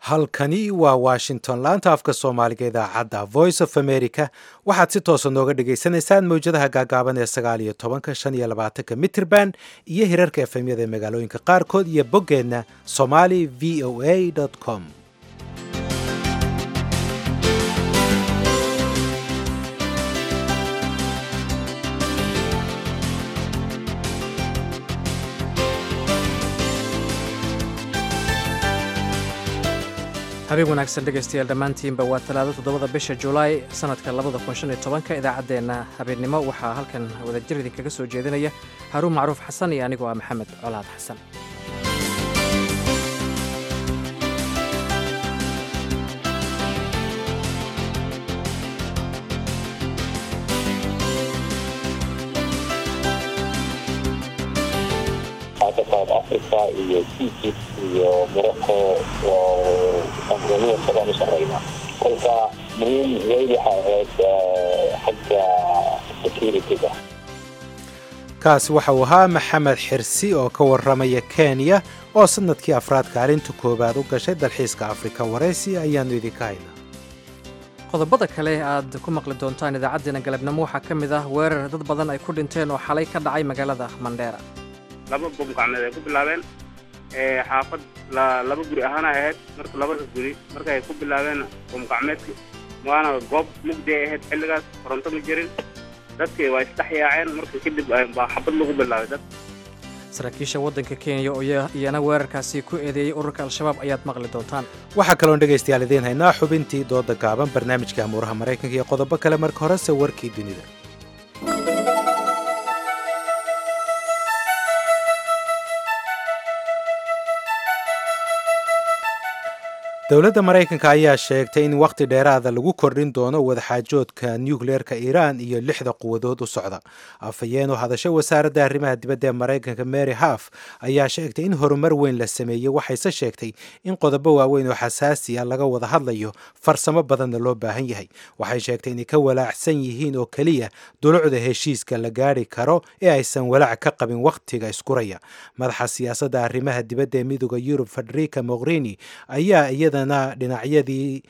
halkani waa washington laanta afka soomaaliga idaacadda voice of america waxaad si toosa nooga dhagaysanaysaan mowjadaha gaagaaban ee sagaal iyo tobanka shan iyo labaatanka mitrban iyo hirarka efemyada ee magaalooyinka qaarkood iyo boggeenna somali v o a com habeen wanaagsan dhegaystayaal dhammaantiinba waa talaado toddobada bisha julaay sannadka labada kun shan iyo tobanka idaacaddeenna habeennimo waxaa halkan wadajir idinkaga soo jeedinaya haruun macruuf xasan iyo anigoo ah maxamed colaad xasan south africa iyo egypt iyo morocco oo tanzania sabaan u sareyna kolka muhiim weyn waxay ahayd xagga securityga kaasi waxa uu ahaa maxamed xirsi oo ka warramaya kenya oo sanadkii afraad kaalinta koowaad u gashay dalxiiska afrika waraysi ayaannu idinka haynaa qodobada kale aad ku maqli doontaan idaacaddeena galabnimo waxaa ka mid ah weerar dad badan ay ku dhinteen oo xalay ka dhacay magaalada mandheera laba bom gacmeed ay ku bilaabeen xaafad laba guri ahaana ahayd marka labada guri marka ay ku bilaabeen bom gacmeedki waana goob mugdi ay ahayd xilligaas koronto ma jirin dadkii waa isdhex yaaceen marka kadib baa xabad lagu bilaabay dad saraakiisha waddanka kenya oo iyana weerarkaasi ku eedeeyey ururka al-shabaab ayaad maqli doontaan waxaa kaloon dhegaystayaal idiin haynaa xubintii dooda gaaban barnaamijka amuuraha maraykanka iyo qodobo kale marka horese warkii dunida dowladda maraykanka ayaa sheegtay in wakhti dheeraada lagu kordhin doono wadaxaajoodka nucleerka iiraan iyo lixda quwadood u socda afhayeen oo hadasho wasaaradda arrimaha dibadda ee maraykanka mary haf ayaa sheegtay in horumar weyn la sameeyey waxayse sheegtay in qodobo waaweyn oo xasaasi ah laga wada hadlayo farsamo badanna loo baahan yahay waxay sheegtay inay ka walaacsan yihiin oo keliya dulucda heshiiska la gaari karo ee aysan walaac ka qabin wakhtiga iskuraya madaxa siyaasadda arrimaha dibadda ee midooda yurub federica mogherini ayaa iyada dhinacyadii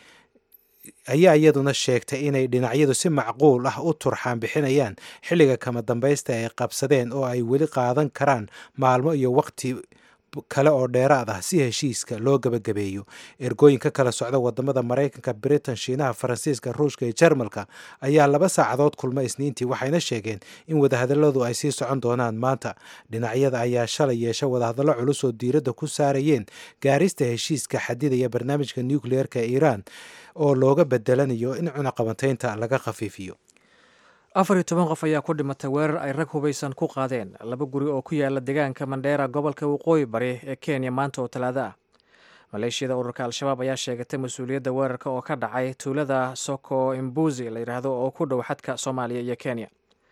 ayaa iyaduna sheegtay inay dhinacyadu si macquul ah u turxaan bixinayaan xilliga kama dambaysta ay qabsadeen oo ay weli qaadan karaan maalmo iyo waqti kale oo dheeraad ah si heshiiska loo gebagabeeyo ergooyin ka kala socda wadamada maraykanka britain shiinaha faransiiska ruushka iyo jarmalka ayaa laba saacadood kulma isniintii waxayna sheegeen in wadahadaladu ay sii socon doonaan maanta dhinacyada ayaa shalay yeesha wadahadallo culus oo diiradda ku saarayeen gaarista heshiiska xadidaya barnaamijka nucleerka iiraan oo looga bedelanayo in cunaqabantaynta laga khafiifiyo afar iyo toban qof ayaa ku dhimatay weerar ay rag hubaysan ku qaadeen laba guri oo ku yaala deegaanka mandheera gobolka waqooyi bari ee kenya maanta oo talaado ah maleeshiyada ururka al-shabaab ayaa sheegatay mas-uuliyadda weerarka oo ka dhacay tuulada soko imbuzi la yidhaahdo oo ku dhow xadka soomaaliya iyo kenya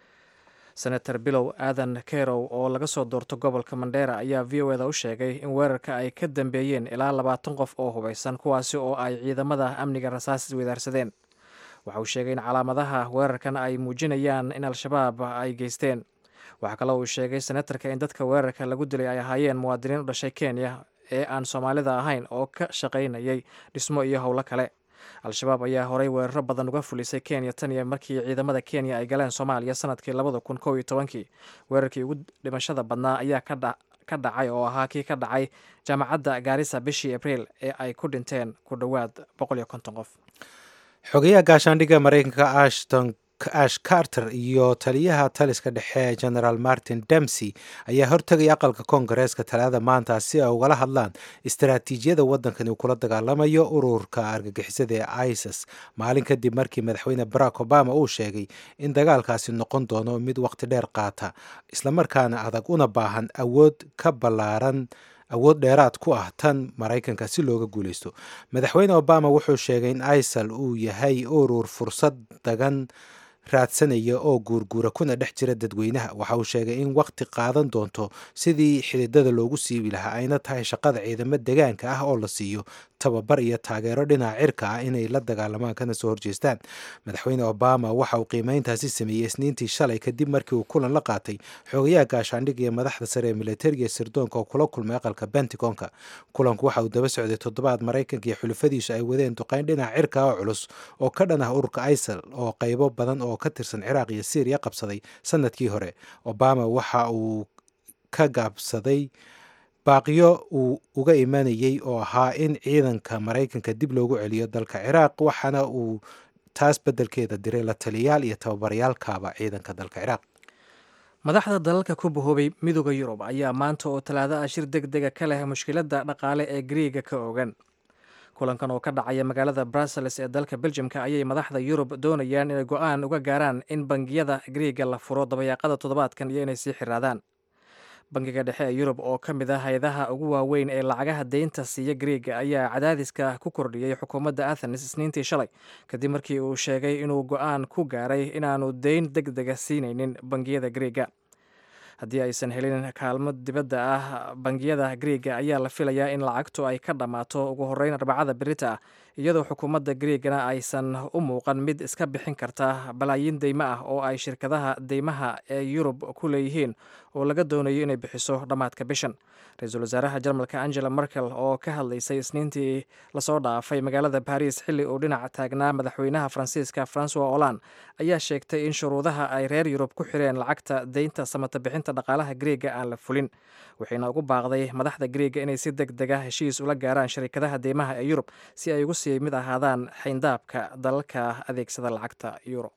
senator bilow aadan kerow oo laga soo doorto gobolka mandheera ayaa v o eda u sheegay in weerarka ay ka dambeeyeen ilaa labaatan qof oo hubaysan kuwaasi oo ay ciidamada amniga rasaas wedaarsadeen waxa uu sheegay in calaamadaha weerarkan ay muujinayaan in al-shabaab ay geysteen waxaa kaloo uu sheegay senatarka in dadka weerarka lagu dilay ay ahaayeen muwaadiniin u dhashay kenya ee aan soomaalida ahayn oo ka shaqaynayay dhismo iyo howlo kale al-shabaab ayaa horey weeraro badan uga fulisay kenya tan iyo markii ciidamada kenya ay galeen soomaaliya sanadkii labada kun kow iyo tobankii weerarkii ugu dhimashada badnaa ayaa ka dhacay oo ahaa kii ka dhacay jaamacadda gaarisa bishii abriil ee ay ku dhinteen ku dhowaad boqol iyo konton qof xogayaha gaashaandhigga maraykanka ashton ash carter iyo taliyaha taliska dhexe generaal martin demsey ayaa hortegaya aqalka koongareeska talaada maanta si ay ugala hadlaan istaraatiijiyada waddankan uu kula dagaalamayo ururka argagixisada ee isis maalin kadib markii madaxweyne barack obama uu sheegay in dagaalkaasi noqon doono mid waqti dheer qaata islamarkaana adag una baahan awood ka ballaaran awood dheeraad ku ah tan maraykanka si looga guuleysto madaxweyne obama wuxuu sheegay in isal uu yahay urur fursad dagan raadsanaya oo guurguura kuna dhex jira dadweynaha waxa uu sheegay in waqti qaadan doonto sidii xididada loogu siibi lahaa ayna tahay shaqada ciidamo degaanka ah oo la siiyo tababar iyo taageero dhinaca cirka ah inay la dagaalamaan kana soo horjeestaan madaxweyne obama waxa uu qiimeyntaasi sameeyey isniintii shalay kadib markii uu kulan la qaatay xoogayaha gaashaandhig iyo madaxda sare ee militariga ee sirdoonka oo kula kulmay aqalka bentigonka kulanku waxa uu daba socday toddobaad maraykanka iyo xulufadiisu ay wadeen duqeyn dhinaca cirka oo culus oo ka dhan ah ururka isal oo qaybo badan oo ka tirsan ciraaq iyo syriya qabsaday sanadkii hore obama waxa uu ka gaabsaday baaqiyo uu uga imanayey oo ahaa in ciidanka maraykanka dib loogu celiyo dalka ciraaq waxaana uu taas beddelkeeda diray la taliyayaal iyo tababaryaalkaaba ciidanka dalka ciraaq madaxda dalalka ku bahoobay midooda yurub ayaa maanta oo talaado ah shir deg dega ka leh mushkiladda dhaqaale ee griiga ka ogan kulankan oo ka dhacaya magaalada brussels ee dalka beljimka ayay madaxda yurub doonayaan inay go-aan uga gaaraan in bangiyada griiga la furo dabayaaqada toddobaadkan iyo inay sii xiraadaan bangiga dhexe ee yurub oo ka mid ah hay-adaha ugu waaweyn ee lacagaha deynta siiya griiga ayaa cadaadiska ku kordhiyey xukuumadda athens isniintii shalay kadib markii uu sheegay inuu go-aan ku gaaray inaanu deyn deg dega siinaynin bangiyada griiga haddii aysan helin kaalmo dibadda ah bangiyada griiga ayaa la filayaa in lacagtu ay ka dhammaato ugu horreyn arbacada berita ah iyadoo xukuumadda griigana aysan u muuqan mid iska bixin karta balaayiin deymo ah oo ay shirkadaha deymaha ee yurub ku leeyihiin oo laga doonayo inay bixiso dhammaadka bishan ra-iisul wasaaraha jarmalka angela merkel oo ka hadlaysay isniintii lasoo dhaafay magaalada baris xilli uu dhinac taagnaa madaxweynaha faransiiska francois holland ayaa sheegtay in shuruudaha ay reer yurub ku xireen lacagta deynta samata bixinta dhaqaalaha griiga aan la fulin waxayna ugu baaqday madaxda griiga inay si deg dega heshiis ula gaaraan sharikadaha deymaha ee yurub si ay ugu sii mid ahaadaan xayndaabka dalalka adeegsada lacagta euro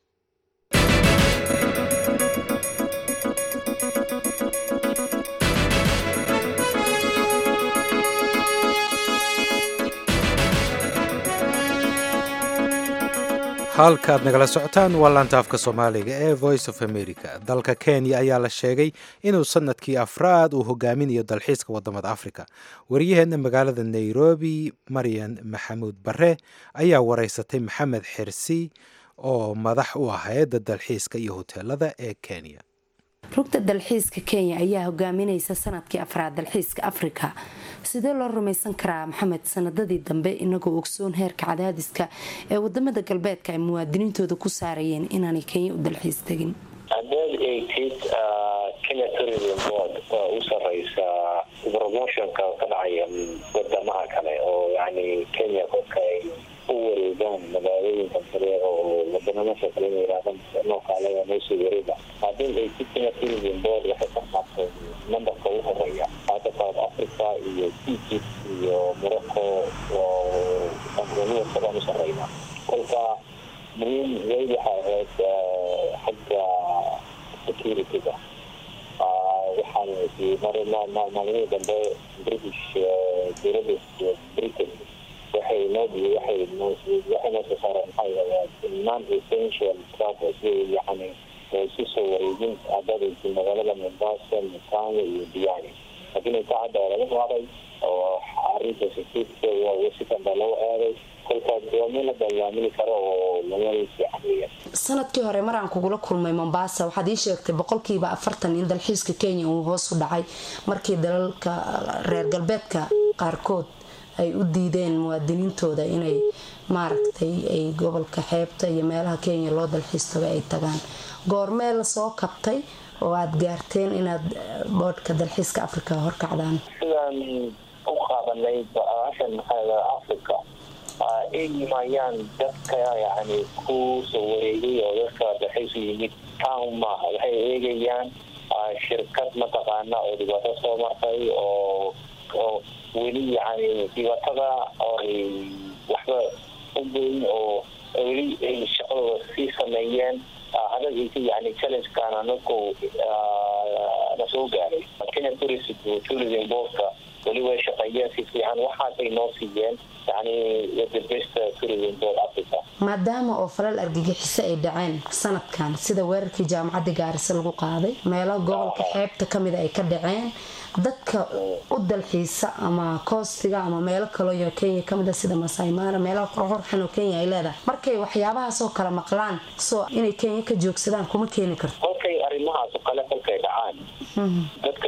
halkaad nagala socotaan waa laantaafka soomaaliga ee voice of america dalka kenya ayaa la sheegay inuu sanadkii afraad uu hogaaminayo dalxiiska wadamada africa wariyaheenna magaalada nairobi maryan maxamuud bare ayaa wareysatay maxamed xirsi oo madax u ah hay-adda dalxiiska iyo hoteelada ee kenya rugta dalxiiska kenya ayaa hogaaminaysa sanadkii afraad dalxiiska afrika sidee loo rumaysan karaa maxamed sanadadii dambe inagoo ogsoon heerka cadaadiska ee wadamada galbeedka ay muwaadiniintooda ku saarayeen inaanay kenya u dalxiis tegin haddaad eegtid kenya tourism board waa u sareysa promotionka ka dhacaya wadamaha kale oo yani kenya kolka ay u wareegaan magaalooyinka kale oo wadanamasha kale ina yihaahdaan nookaale noosoo wareega haddaad eegtid kenya tourism board waxay ka qaatay nambarka u horeeya hadda south africa iyo egypt iyo morocco oo tanzania sadaan u sareyna kolka muhiim weyd waxay ahayd xagga securityga waxaan maalmihii dambe british dowladda britain waxay noo waxay waxay noo soo saareen maxaa yidhahdaa non essential travel si yani isu soo wareejin haddaadaysi magaalada mombasa mutanga iyo diani laakiin inta hadda laga waaday oo arrinta security sikan baa loo aaday kolkaas waa meel la dagaamini karo oo laga fiican weeyaan sanadkii hore maraan kugula kulmay mombasa waxaad ii sheegtay boqolkiiba afartan in dalxiiska kenya uu hoos u dhacay markii dalalka reer galbeedka qaarkood ay u diideen muwaadiniintooda inay maaragtay ay gobolka xeebta iyo meelaha kenya loo dalxiis tago ay tagaan goormee lasoo kabtay oo aada gaarteen inaad boodhka dalxiiska africa horkacdaan sidaan u qaadanay baashan maxaa africa eegi maayaan dadka yani ku soo wareegay oo dadka dalxiisu yimid town maaha waxay eegayaan shirkad mataqaana oo dhibaato soo martay oo oo weli yani dhibaatada oy waxba u geyn oo weli ay shaqadooda sii sameeyeen hadagaysa yani challengekan anagu na soo gaaray kenya tourism tourism boardka weli way shaqeeyeen si fiican waxaasay noo siiyeen yani the best tourism board africa maadaama oo falal argagixiso ay dhaceen sanadkan sida weerarkii jaamacadda gaarisa lagu qaaday meelo gobolka xeebta kamida ay ka dhaceen dadka u dalxiisa ama koostiga ama meelo kaloo kenya kamida sida masaimaara meelaha qorqorxan oo kenya ay leedahay markay waxyaabahaasoo kale maqlaan soo inay kenya ka joogsadaan kuma keeni karto kolkay arrimahaas oo kale kolkay dhacaan dadka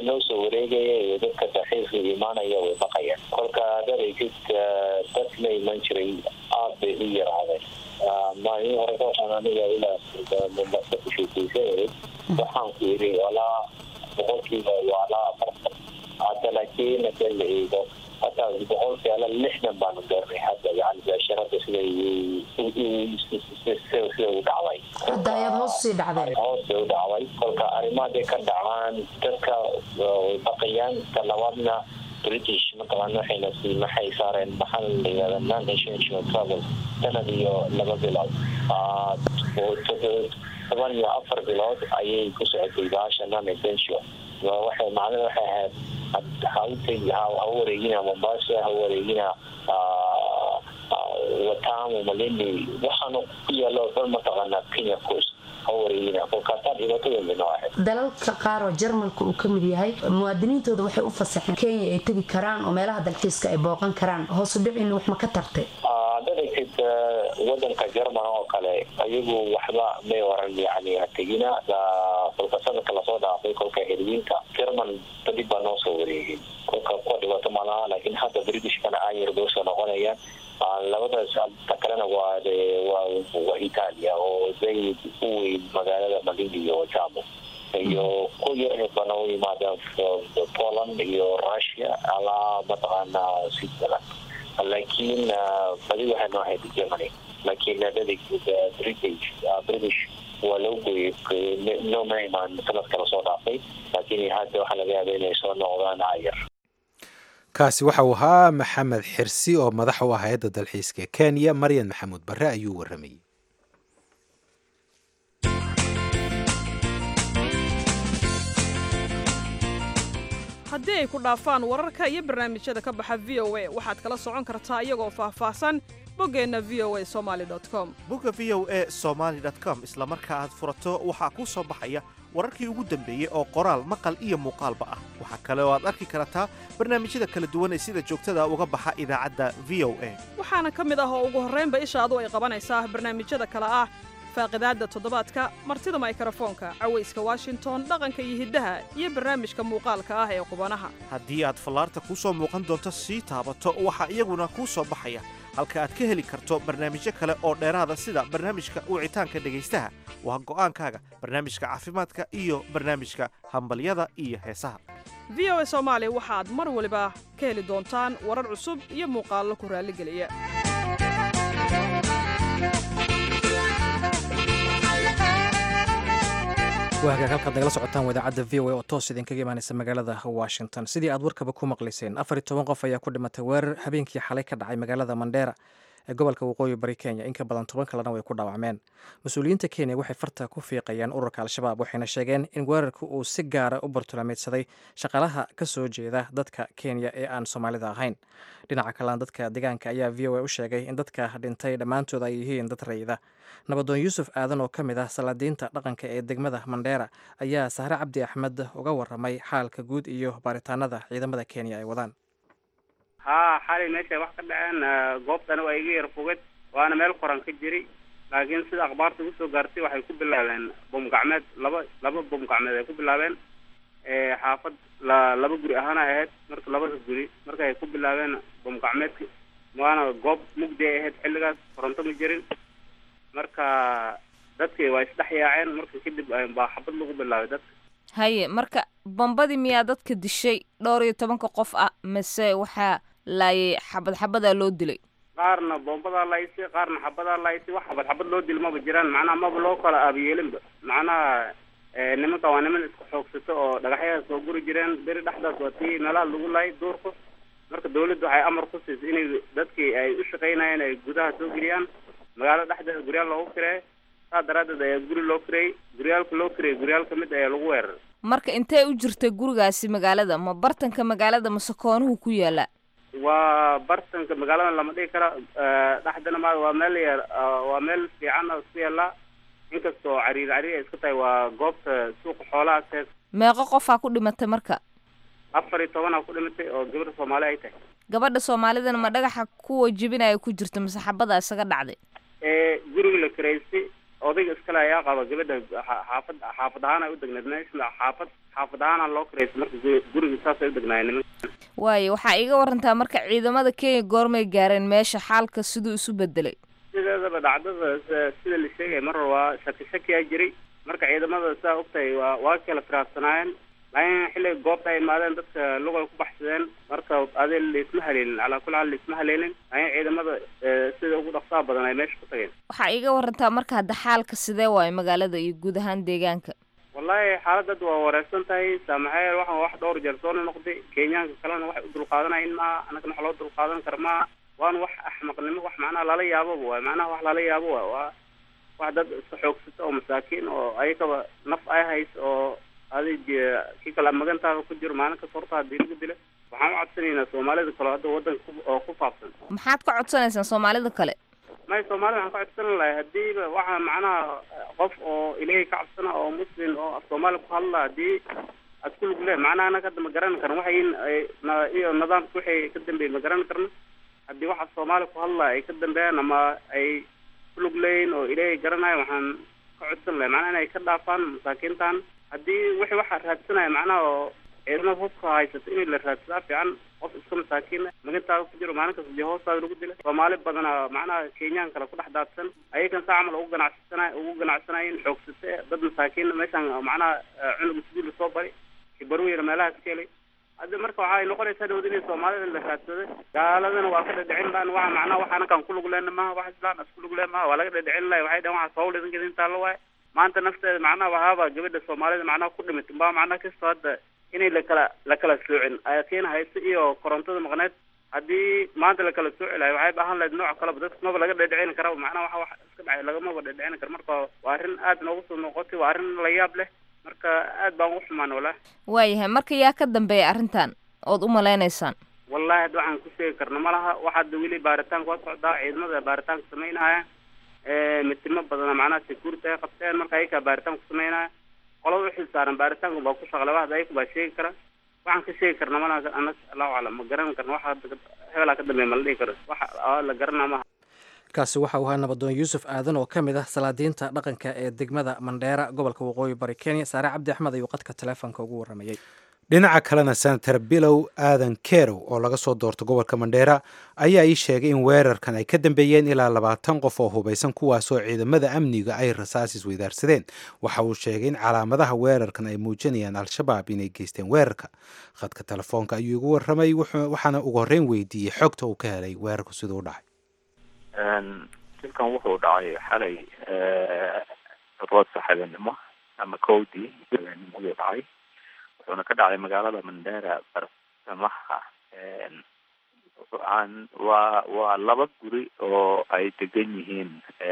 noo soo wareegaya iyo dadka dalxiiska imaanaya way baqayaan kolka dadaysid dad la iman jiray aada bay u yaraadeen maalin hore waxaan aniga ilaa mombasa ku sheekeysanayay waxaan ku yidhi walaa boqolkiiba walaa afartan hadda laakiin hadda la eego hataa boqolkiiba lixdan baanu gaarnay hadda yani beesharada siday sida u dhacday hadda ayaad hoos usii dhacdeen hoos bay u dhacday kolka arrimahaday ka dhacaan dadka way baqayaan talabaadna british mataqaana waxayna sii maxay saareen maxaa la yihahda non international travel sanad iyo laba bilood toban iyo afar bilood ayay ku socotay baasha non essential waxay macnada waxay ahayd hautegi ha wareegina mombasa ha wareegina watamu malindi waxaana ku yaalo dhan mataqaana kenya coast ha wareegina kolkaasaa dhibaatadooda noo ahayd dalalka qaar oo jarmalka uu ka mid yahay muwaadiniintooda waxay u fasaxeen kenya ay tegi karaan oo meelaha dalxiiska ay booqan karaan hoosu dhicina wax ma ka tartay dadaysid wadanka jerman oo kale ayagu waxba may oran yani hategina kolka sanadka lasoo dhaafay kolka heliyiinka jerman badib baa noo soo wareegay kolka kuwa dhibaato malaha laakiin hadda britishkana ayar bay usoo noqonayaan labadaas ta kalena waa waa italia oo zayd u weyn magaalada malindi iyo jamo iyo ku yar bana u yimaadaan poland iyo russia alaa mataqaana switzerland laakiin badi waxay noo ahayd germany laakiin dadig british british waa loo gooyey nooma imaan sanadka lasoo dhaafay laakiin hadda waxaa laga yaaba inay soo noqdaan ayar kaasi waxa uu ahaa maxamed xirsi oo madax u ah hay-adda dalxiiska ee kenya maryan maxamuud barre ayuu warramayey haddii ay ku dhaafaan wararka iyo barnaamijyada ka baxa v o a waxaad kala socon kartaa iyagoo faahfaahsan boggeenna v o a somaali com bogga v o a somaali com isla marka aad furato waxaa kuu soo baxaya wararkii ugu dambeeyey oo qoraal maqal iyo muuqaalba ah waxaa kale oo aad arki kartaa barnaamijyada kala duwan ee sida joogtada uga baxa idaacadda v o a waxaana ka mid ah oo ugu horraynba ishaadu ay qabanaysaa barnaamijyada kale ah faaqidaadda toddobaadka martida maykrofoonka cawayska washington dhaqanka iyo hiddaha iyo barnaamijka muuqaalka ah ee qubanaha haddii aad fallaarta kuu soo muuqan doonto sii taabato waxaa iyaguna kuu soo baxaya halka aad ka heli karto barnaamijyo kale oo dheeraada sida barnaamijka wicitaanka dhegaystaha waa go'aankaaga barnaamijka caafimaadka iyo barnaamijka hambalyada iyo heesaha v o a soomaali waxaad mar waliba ka heli doontaan warar cusub iyo muuqaallo ku raalligeliya waa hagaag halkaad nagala socotaan wadaacadda v o a oo toos idinkaga imaanaysa magaalada washington sidii aad warkaba ku maqlayseen afar iyo toban qof ayaa ku dhimatay weerar habeenkii xalay ka dhacay magaalada mandheera ee gobolka waqooyi bari kenya in ka badan toban kalena way ku dhaawacmeen mas-uuliyiinta kenya waxay farta ku fiiqayaan ururka al-shabaab waxayna sheegeen in weerarka uu si gaara u bartulaameedsaday shaqaalaha ka soo jeeda dadka kenya ee aan soomaalida ahayn dhinaca kalena dadka deegaanka ayaa v o a u sheegay in dadka dhintay dhammaantood ay yihiin dad rayida nabadoon yuusuf aadan oo ka mid ah salaadiinta dhaqanka ee degmada mandheera ayaa sahre cabdi axmed uga waramay xaalka guud iyo baaritaanada ciidamada kenya ay wadaan haa xalay meesha wax ka dhaceen goobtana waa iga yar foged waana meel qoran ka jiri laakiin sida akhbaarta ugu soo gaartay waxay ku bilaabeen bom gacmeed laba laba bom gacmeed ay ku bilaabeen xaafad la laba guri ahaana ahayd marka labada guri marka ay ku bilaabeen bom gacmeedka waana goob mugdi ay ahayd xilligaas koronto ma jirin marka dadkii waa isdhex yaaceen marka kadib baa xabad lagu bilaabay dadka haye marka bombadii miyaa dadka dishay dhowr iyo tobanka qof ah mase waxaa laayay xabad xabadaa loo dilay qaarna bombadaa laysay qaarna xabadaa laysay wax xabad xabad loo dil maba jiraan macnaha maba loo kala aabiyeelinba macnaha nimanka waa niman isku xoogsato oo dhagaxyadaa soo guri jireen beri dhexdaas waa tii meelaha lagu laayay duurku marka dawladda waxay amar ku siisay inay dadkii ay u shaqaynayeen ay gudaha soo geliyaan magaalo dhexdeeda guryaal loogu kireeyo saa daraaddeed ayaa guri loo kireeyey guryaalka loo kireeyey guryaal ka mid ayaa lagu weeraray marka intee u jirtay gurigaasi magaalada ma bartanka magaalada mase koonuhu ku yaala waa bartanka magaalada lama dhigi kara dhexdana ma waa meel yar waa meel fiican oo isku yaallaa inkastoo cariir cariir ay iska tahay waa goobta suuqa xoolaha agteed meeqo qofaa ku dhimatay marka afar iyo tobanaa ku dhimatay oo gabar soomaali ay tahay gabadha soomaalidana ma dhagaxa kuwa jebinaya ku jirta mase xabadaa isaga dhacday ee guriga la karaystay odayga iskale ayaa qaba gabadha xa- xaafad xaafad ahaan ay u degneed meesha xaafad xaafad ahaana loo kiraysa marka gu- guriga saasay u degnaayeen nimanka waayo waxaa iga warantaa marka ciidamada kenya goormay gaareen meesha xaalka siduu isu bedelay sideedaba dhacdada s- sida la sheegay mar waa shaki shaki aa jiray marka ciidamada saa ogtahay waa waa kala firaaqsanaayeen laakiin xilliga goobta ay imaadeen dadka lugay ku baxsadeen marka adi laisma haleelin calaa kulli xaal laisma haleelin laakiin ciidamada eh, sida ugu dhaqsaha badan ay meesha ku tageen waxaa iga warantaa marka hadda xaalka sidee waayo magaalada iyo guud ahaan deegaanka wallahi xaaladad waa wareersan tahay saamaxeel waxaan wax dhowr jeer soo noqday kenyaanka kalena waxay u dulqaadanayin maaha annagana wax loo dulqaadan kara maaha waana wax axmaqnimo wax macnaha lala yaababa waay macnaha wax lala yaabo waay waa wax dad iska xoogsata oo masaakiin oo ayagaba naf ay hays oo adig kii kale magantaada ku jiro maalin kasta horta hadii lagu dila waxaan u codsanaynaa soomaalida kale hadda wadanka ku- oo ku faafsan maxaad ka codsanaysaan soomaalida kale may soomaalida waxaan ka codsan lahay hadiiba waxaa macnaha qof oo ilaahay ka cabsana oo muslim oo af soomaali ku hadla hadii aad ku lug leh macnaha anaga hadda ma garan karno waxay ay na- iyo nidaamka wixii ka dambeeyey ma garan karno haddii waxa soomaali ku hadla ay ka dambeeyaan ama ay ku lug leeyihin oo ilaahay garanayo waxaan ka codsan lahay macnaha inay ka dhaafaan masaakiintan haddii wixii waxa raadsanaya macnaha oo ciidamada hubka haysata in la raadsadaa fiican qof iska masaakiin magantaada ku jiro maalin kasta dee hoostaada lagu dila soomaali badana macnaha kenyaan kale ku dhex daadsan ayagan saa camal ugu ganacsana ugu ganacsanayin xoogsate dad masaakiin meeshaan macnaha eh, cunug iskuul lasoo bari kibarweyna meelahaas ka helay hadda marka waxay noqonaysaa dhawd inay soomaalida la raadsada gaaladana waa ka dhadhicin baan waxa macnaha wax anakaan ku lug lehna maha wax islaan isku lug leh maha waa laga dhadhicin lahay waxay dhahan waxa sawl idinka intaa la waaye maanta nafteeda macnaha wahaaba gabadha soomaalida macnaha ku dhimatay baa macnaha kastoo hadda inay lakala lakala soocin ayakiin haysta iyo korontada maqneed haddii maanta lakala sooci lahay waxay baahan lahayd nooc kaleba dadka maba laga dhadhicin kara macnaha waxa wax iska dhacay lagamaba dhadhicin kara marka waa arrin aad noogu soo noqotay waa arrin la yaab leh marka aad baan ugu xumaan walaa waayahay marka yaa ka dambeeya arrintan ood u malaynaysaan wallahi hadda waxaan ku sheegi karna ma laha waxa hadda weli baaritaanka waa socdaa ciidamada baaritaanka samaynaya mitimo badana macnaha security ay qabteen marka ayakaa baaritaan ku samaynaya qolada uxil saaran baaritaanka baa ku shaqle wax ayaku baa sheegi kara waxaan ka sheegi karna ma laha anas allahu aclam ma garan karna waxa hadda hebelaa ka dambeeya ma la dhihi karo waxa aa la garanaa maha kaasi waxa uu ahaa nabadoon yuusuf aadan oo ka mid ah salaadiinta dhaqanka ee degmada mandheera gobolka waqooyi bari kenya saare cabdi axmed ayuu qadka taleefonka ugu waramayey dhinaca kalena senator bilow aadan kerow oo laga soo doorto gobolka mandheera ayaa ii sheegay in weerarkan ay ka dambeeyeen ilaa labaatan qof oo hubaysan kuwaasoo ciidamada amniga ay rasaas isweydaarsadeen waxa uu sheegay in calaamadaha weerarkan ay muujinayaan al-shabaab inay geysteen weerarka khadka telefoonka ayuu igu waramay wuxuu- waxaana ugu horreyn weydiiyey xogta uu ka helay weerarku siduu u dhacay dilkan wuxuu dhacay xalay rood saxabenimo ama kowdii saxabenimo ayuu dhacay wuxuuna ka dhacay magaalada mandera barsamaha aan waa waa laba guri oo ay degan yihiin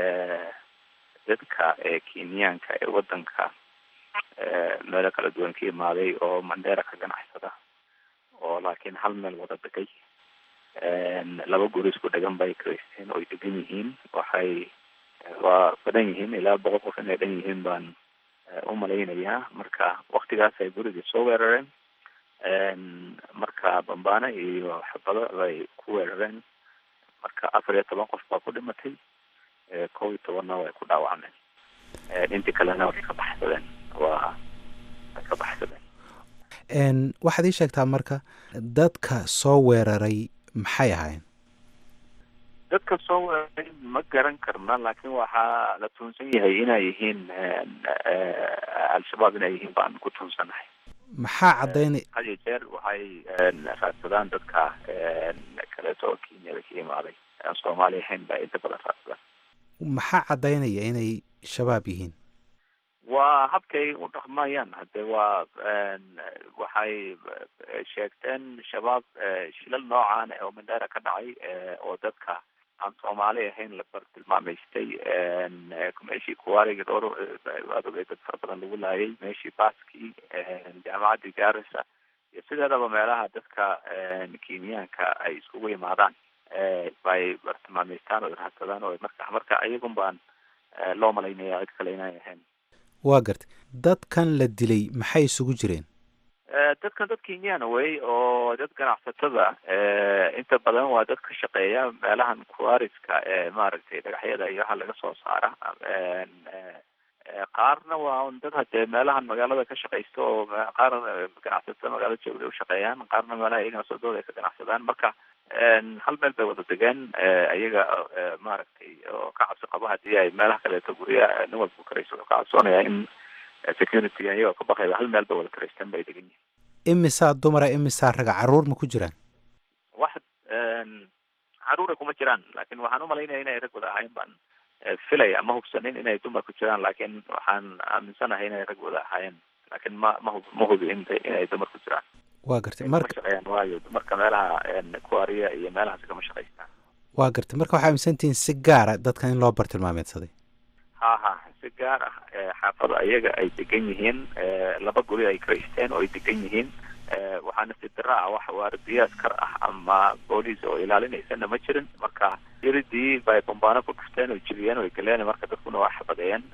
dadka ee kenyaanka ee wadanka meelo kala duwan ka imaaday oo mandera ka ganacsada oo laakiin hal meel wada degay laba guri isku dhegan bay karaysteen oo ay degan yihiin waxay waa badan yihiin ilaa boqol qof inay dhan yihiin baan u malaynayaa marka waktigaas ay gurigii soo weerareen marka bambaane iyo xabado bay ku weerareen marka afar iyo toban qof baa ku dhimatay kow iyo tobanna way ku dhaawacmeen intii kalena way ka baxsadeen waa way ka baxsadeen Een, waxaad ii sheegtaa marka dadka soo weeraray maxay ahaayeen dadka soo weeraray ma garan karna laakiin waxaa la tuunsan yahay inay yihiin al-shabaab inay yihiin baan ku tuunsanahay maxaa caddaynay had iyo jeer waxay raadsadaan dadka kaleeto oo kenyada ka imaaday aan soomaali ahayn baa inta badan raadsadaan maxaa caddaynaya inay shabaab yihiin waa habkay u dhaqmayaan hade waa waxay sheegteen shabaab shilal noocaan oo mandera ka dhacay oo dadka aan soomaali ahayn la bartilmaamaystay meeshii kuwaariga dhowr waad ogay dad fara badan lagu laayay meeshii baskii jaamacaddii garissa iyo sideedaba meelaha dadka kenyaanka ay iskugu yimaadaan bay bartilmaamaystaan oo raadsadaan oo marka marka iyagun baan loo malaynaya cid kale inay ahayn waa gartay dadkan la dilay maxay isugu jireen dadkan dad kenyana wey oo dad ganacsatada inta badan waa dad ka shaqeeya meelahan kuariska ee maaragtay dhagaxyada iyo waxa laga soo saara qaarna waa un dad hadee meelahan magaalada ka shaqaysta oo qaar ganacsatada magaalada joogda ushaqeeyaan qaarna meelaha iyagana sodooda ay ka ganacsadaan marka hal meel bay wada degeen iyaga maaragtay oo ka cabsi qabo hadii ay meelaha kaleeto gurya nin walba karayso wuxuu ka cabsoonaya in security iyagoo ka baqayba hal meel bay wada karaysteen bay degan yihin imisaa dumara imisaa raga caruur ma ku jiraan wax caruura kuma jiraan laakin waxaan umalaynaya inay rag wada ahayn baan filaya ma hubsanin inay dumar ku jiraan laakin waxaan aaminsanahay inay rag wada ahaayeen laakin ma ma hub ma hubi in inay dumar ku jiraan waa gartay ma marka shaqeeyaan waayo dumarka meelaha kuariya iyo meelahaas kama shaqaystaan waa gartay marka waxaa aaminsantihiin si gaara dadkan in loo bartilmaameedsaday ha ha si gaar ah xaafado ayaga ay degan yihiin laba guri ay karaysteen oo ay degan yihiin waxaana si dara ah wax waardiya askar ah ama booliis oo ilaalinaysana ma jirin marka iridii bay bambaano ku dhufteen oo jibiyeen oo galeen marka dadkuna waa xabadeeyeen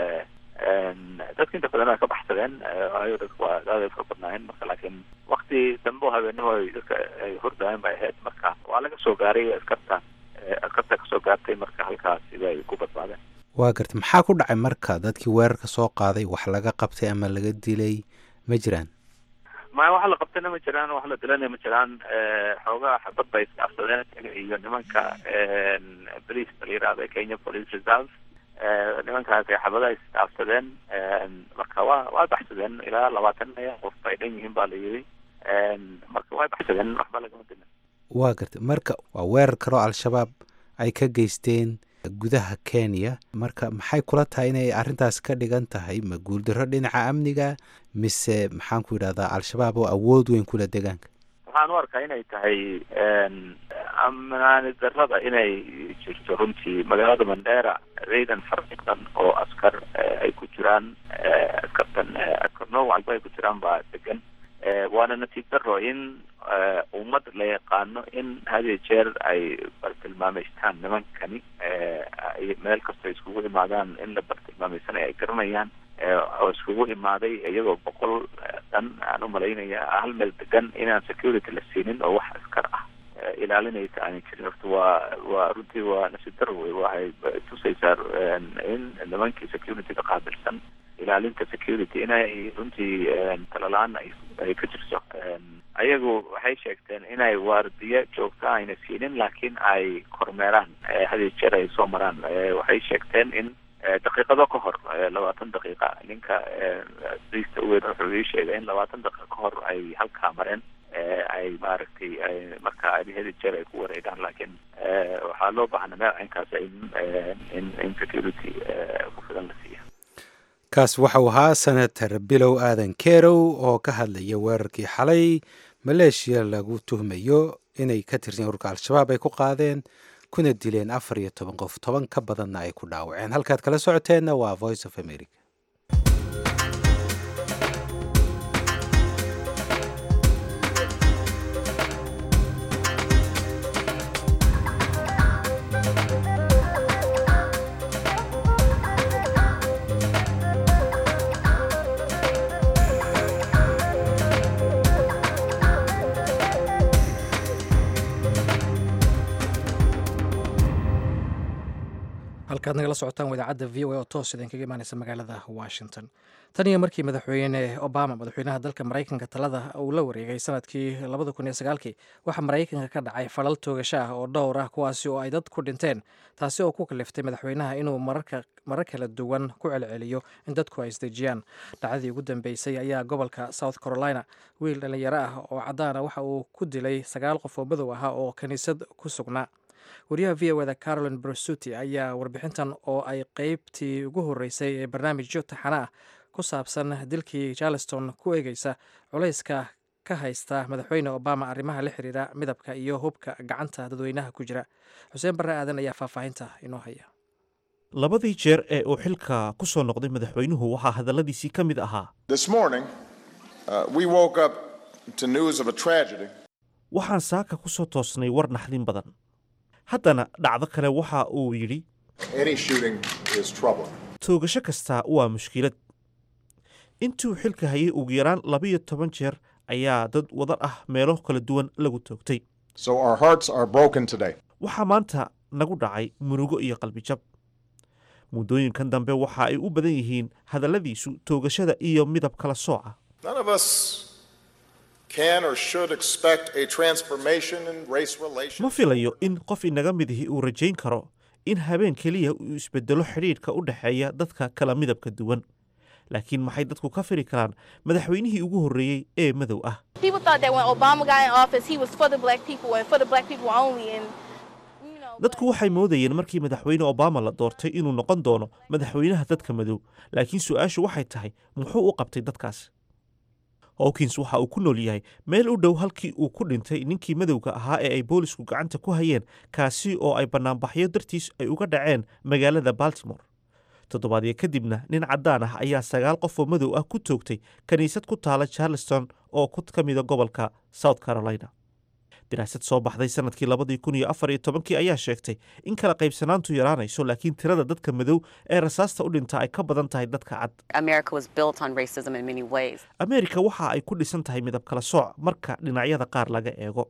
dadka inta badan waa ka baxsadeen waayo dadku waa aada fara badnaayeen marka laakiin wakti dambe oo habeenimo ay dadka ay hordaayen bay ahayd marka waa laga soo gaaray askarta askarta kasoo gaartay marka halkaas sida ay ku badbaadeen waa gartay maxaa ku dhacay marka dadkii weerarka soo qaaday wax laga qabtay ama laga dilay ma jiraan ma wax la qabtayna ma jiraan wax la dilana ma jiraan xoogaa xabad bay isdhaafsadeen iyo nimanka police la yirahdo kenya police reserve nimankaas ay xabadaha isdhaafsadeen marka waa waa baxsadeen ilaa labaatan qof bay dhan yihiin baa la yidhi marka way baxsadeen waxba lagama dilin waa gartay marka waa weerar kaloo al-shabaab ay ka geysteen gudaha kenya marka maxay kula tahay inay arrintaas ka dhigan tahay ma guuldarro dhinaca amniga mise maxaan ku yidhahdaa al-shabaab oo awood weyn kula degaanka waxaan u arkaa inay tahay amnaani darrada inay jirto runtii magaalada mandera ciidan farciqan oo askar ay ku jiraan askartan askar nooc walba ay ku jiraan baa degan waana natiib daro in ummad la yaqaano in hadiyo jeer ay bartilmaameystaan nimankani meel kastoo iskugu imaadaan in la bartilmaameysanayo ay garanayaan oo iskugu imaaday iyagoo boqol dhan aan umalaynaya hal meel degan inaan security la siinin oo wax askar ah ilaalinaysa aanay jirin horta waa waa runtii waa nasiib daro wey waxay tusaysaa in nimankii security-ga qaabilsan ilaalinta security inay runtii talalaan ay ka jirto ayagu waxay sheegteen inay waardiye joogta ayna siinin laakiin ay kormeeraan hadiyo jeer ay soo maraan waxay sheegteen in daqiiqado ka hor labaatan daqiiqa ninka briista uweyn wuxuu ii sheegay in labaatan daqiiqa ka hor ay halkaa mareen ay maaragtay marka hadi jeer ay ku wareegaan laakiin waxaa loo baahnaa meel caynkaas in in in security ku filan la siiya kaas waxau ahaa senator bilow aadan kerow oo ka hadlaya weerarkii xalay maleeshiya lagu tuhmayo inay ka tirsan ururka al-shabaab ay ku qaadeen kuna dileen afar iyo toban qof toban ka badanna ay ku dhaawaceen halkaad kala socoteenna waa voice of america halkaad nagala socotaan wadaacadda v o a oo toos idinkaga imaaneysa magaalada washington tan iyo markii madaxweyne obama madaxweynaha dalka maraykanka talada uu la wareegay sanadkii labada kun iyo sagaalkii waxaa maraykanka ka dhacay falal toogasho ah oo dhowr ah kuwaasi oo ay dad ku dhinteen taasi oo ku kaliftay madaxweynaha inuu marar kala duwan ku celceliyo in dadku ay isdejiyaan dhacdadii ugu dambeysay ayaa gobolka south carolina wiil dhallinyaro ah oo caddaana waxa uu ku dilay sagaal qof oo madow ahaa oo kiniisad ku sugnaa wariyaha v o da carolin brusuti ayaa warbixintan oo ay qeybtii ugu horeysay ee barnaamijyo taxana ah ku saabsan dilkii charleston ku eegeysa culayska ka haysta madaxweyne obama arrimaha la xiriira midabka iyo hubka gacanta dadweynaha ku jira xuseen barre aadan ayaa faahfaahinta inoo haya labadii jeer ee uu xilka ku soo noqday madaxweynuhu waxaa hadalladiisii ka mid ahaa This morning, uh, we woke up to news of a tragedy. waxaan saaka ku soo toosnay war naxdin badan haddana dhacdo kale waxa uu yidhi Any shooting is trouble. toogasho kastaa waa mushkilad intuu xilka hayay ugu yaraan labiyo toban jeer ayaa dad wadan ah meelo kala duwan lagu toogtay So our hearts are broken today. waxaa maanta nagu dhacay murugo iyo qalbijab muddooyinkan dambe waxa ay u badan yihiin hadalladiisu toogashada iyo midab kala sooca None of us can or should expect a transformation in race relations. ma filayo in qof inaga midihi uu rajayn karo in habeen keliya uu isbedelo xidhiidhka u dhexeeya dadka kala midabka duwan laakiin maxay dadku ka firi karaan madaxweynihii ugu horreeyey ee madow ah People thought that when Obama got in office, he was for the black people and for the black people only. And dadku waxay moodayeen markii madaxweyne obama la doortay inuu noqon doono madaxweynaha dadka madow laakiin su-aashu waxay tahay muxuu u qabtay dadkaas hawkins waxa uu ku nool yahay meel u dhow halkii uu ku dhintay ninkii madowga ahaa ee ay boolisku gacanta ku hayeen kaasi oo ay bannaanbaxyo dartiis ay uga dhaceen magaalada baltimore toddobaadyo kadibna nin caddaan ah ayaa sagaal qof oo madow ah ku toogtay kiniisad ku taala charleston oo ku ka mida gobolka south carolina daraasad soo baxday sanadkii labadii kun iyo afar iyo tobankii ayaa sheegtay in kala qaybsanaantu yaraanayso laakiin tirada dadka madow ee rasaasta u dhinta ay ka badan tahay dadka cad America was built on racism in many ways. ameerika waxa ay ku dhisan tahay midab kala sooc marka dhinacyada qaar laga eego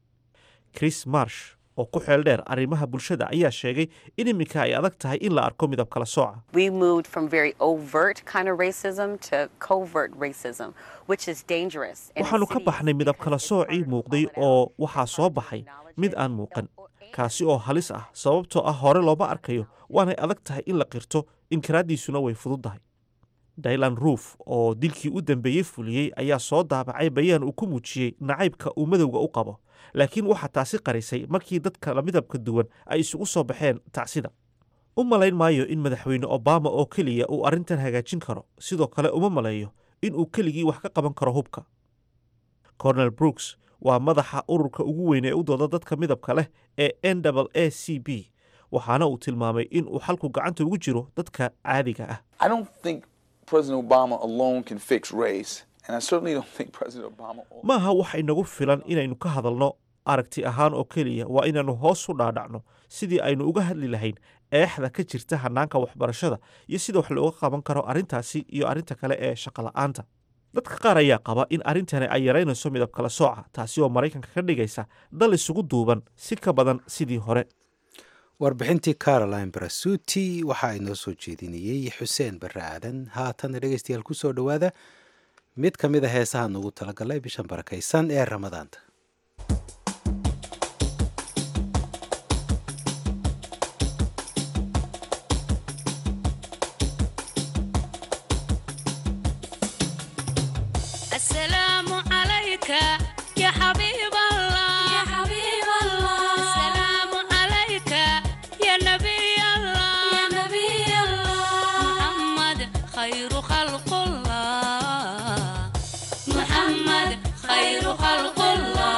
chris marsh oo ku xeel dheer arrimaha bulshada ayaa sheegay in iminka ay adag tahay in la arko midab kala sooca We moved from very overt kind of racism to covert racism, which is dangerous. And waxaannu ka baxnay midab kala soocii muuqday oo waxaa soo baxay mid aan muuqan kaasi oo halis ah sababtoo ah hore looma arkayo waanay adag tahay in la qirto inkiraaddiisuna way fududdahay dylan ruuf oo dilkii u dambeeyey fuliyey ayaa soo daabacay bayaan uu ku muujiyey nacaybka uu madowga u qabo laakiin waxaa taasi qarisay markii dadka la midabka duwan ay isugu soo baxeen tacsida u malayn maayo in madaxweyne obama oo keliya uu arrintan hagaajin karo sidoo kale uma maleeyo in uu keligii wax ka qaban karo hubka cornel brooks waa madaxa ururka ugu weyn ee u dooda dadka midabka leh ee n a c b waxaana uu tilmaamay in uu xalku gacanta ugu jiro dadka caadiga ah I don't think President Obama alone can fix race, and I certainly don't think President Obama. maaha wax inagu filan inaynu ka hadalno aragti ahaan oo keliya waa inaannu hoos u dhaadhacno sidii aynu uga hadli lahayn eexda ka jirta hannaanka waxbarashada iyo sida wax looga qaban karo arrintaasi iyo arrinta kale ee shaqola'aanta dadka qaar ayaa qaba in arrintani ay yaraynayso midab kala sooca taasi oo maraykanka ka dhigaysa dal isugu duuban si ka badan sidii hore warbixintii caroline brasuti waxa inoo soo jeedinayey xuseen barre aadan haatan dhegeystayaal ku soo dhowaada mid ka mid a heesaha nugu talagalay bishan barakaysan ee ramadaanta السلام عليك يا حبيب الله يا حبيب الله السلام عليك يا نبي الله يا نبي الله محمد خير خلق الله محمد خير خلق الله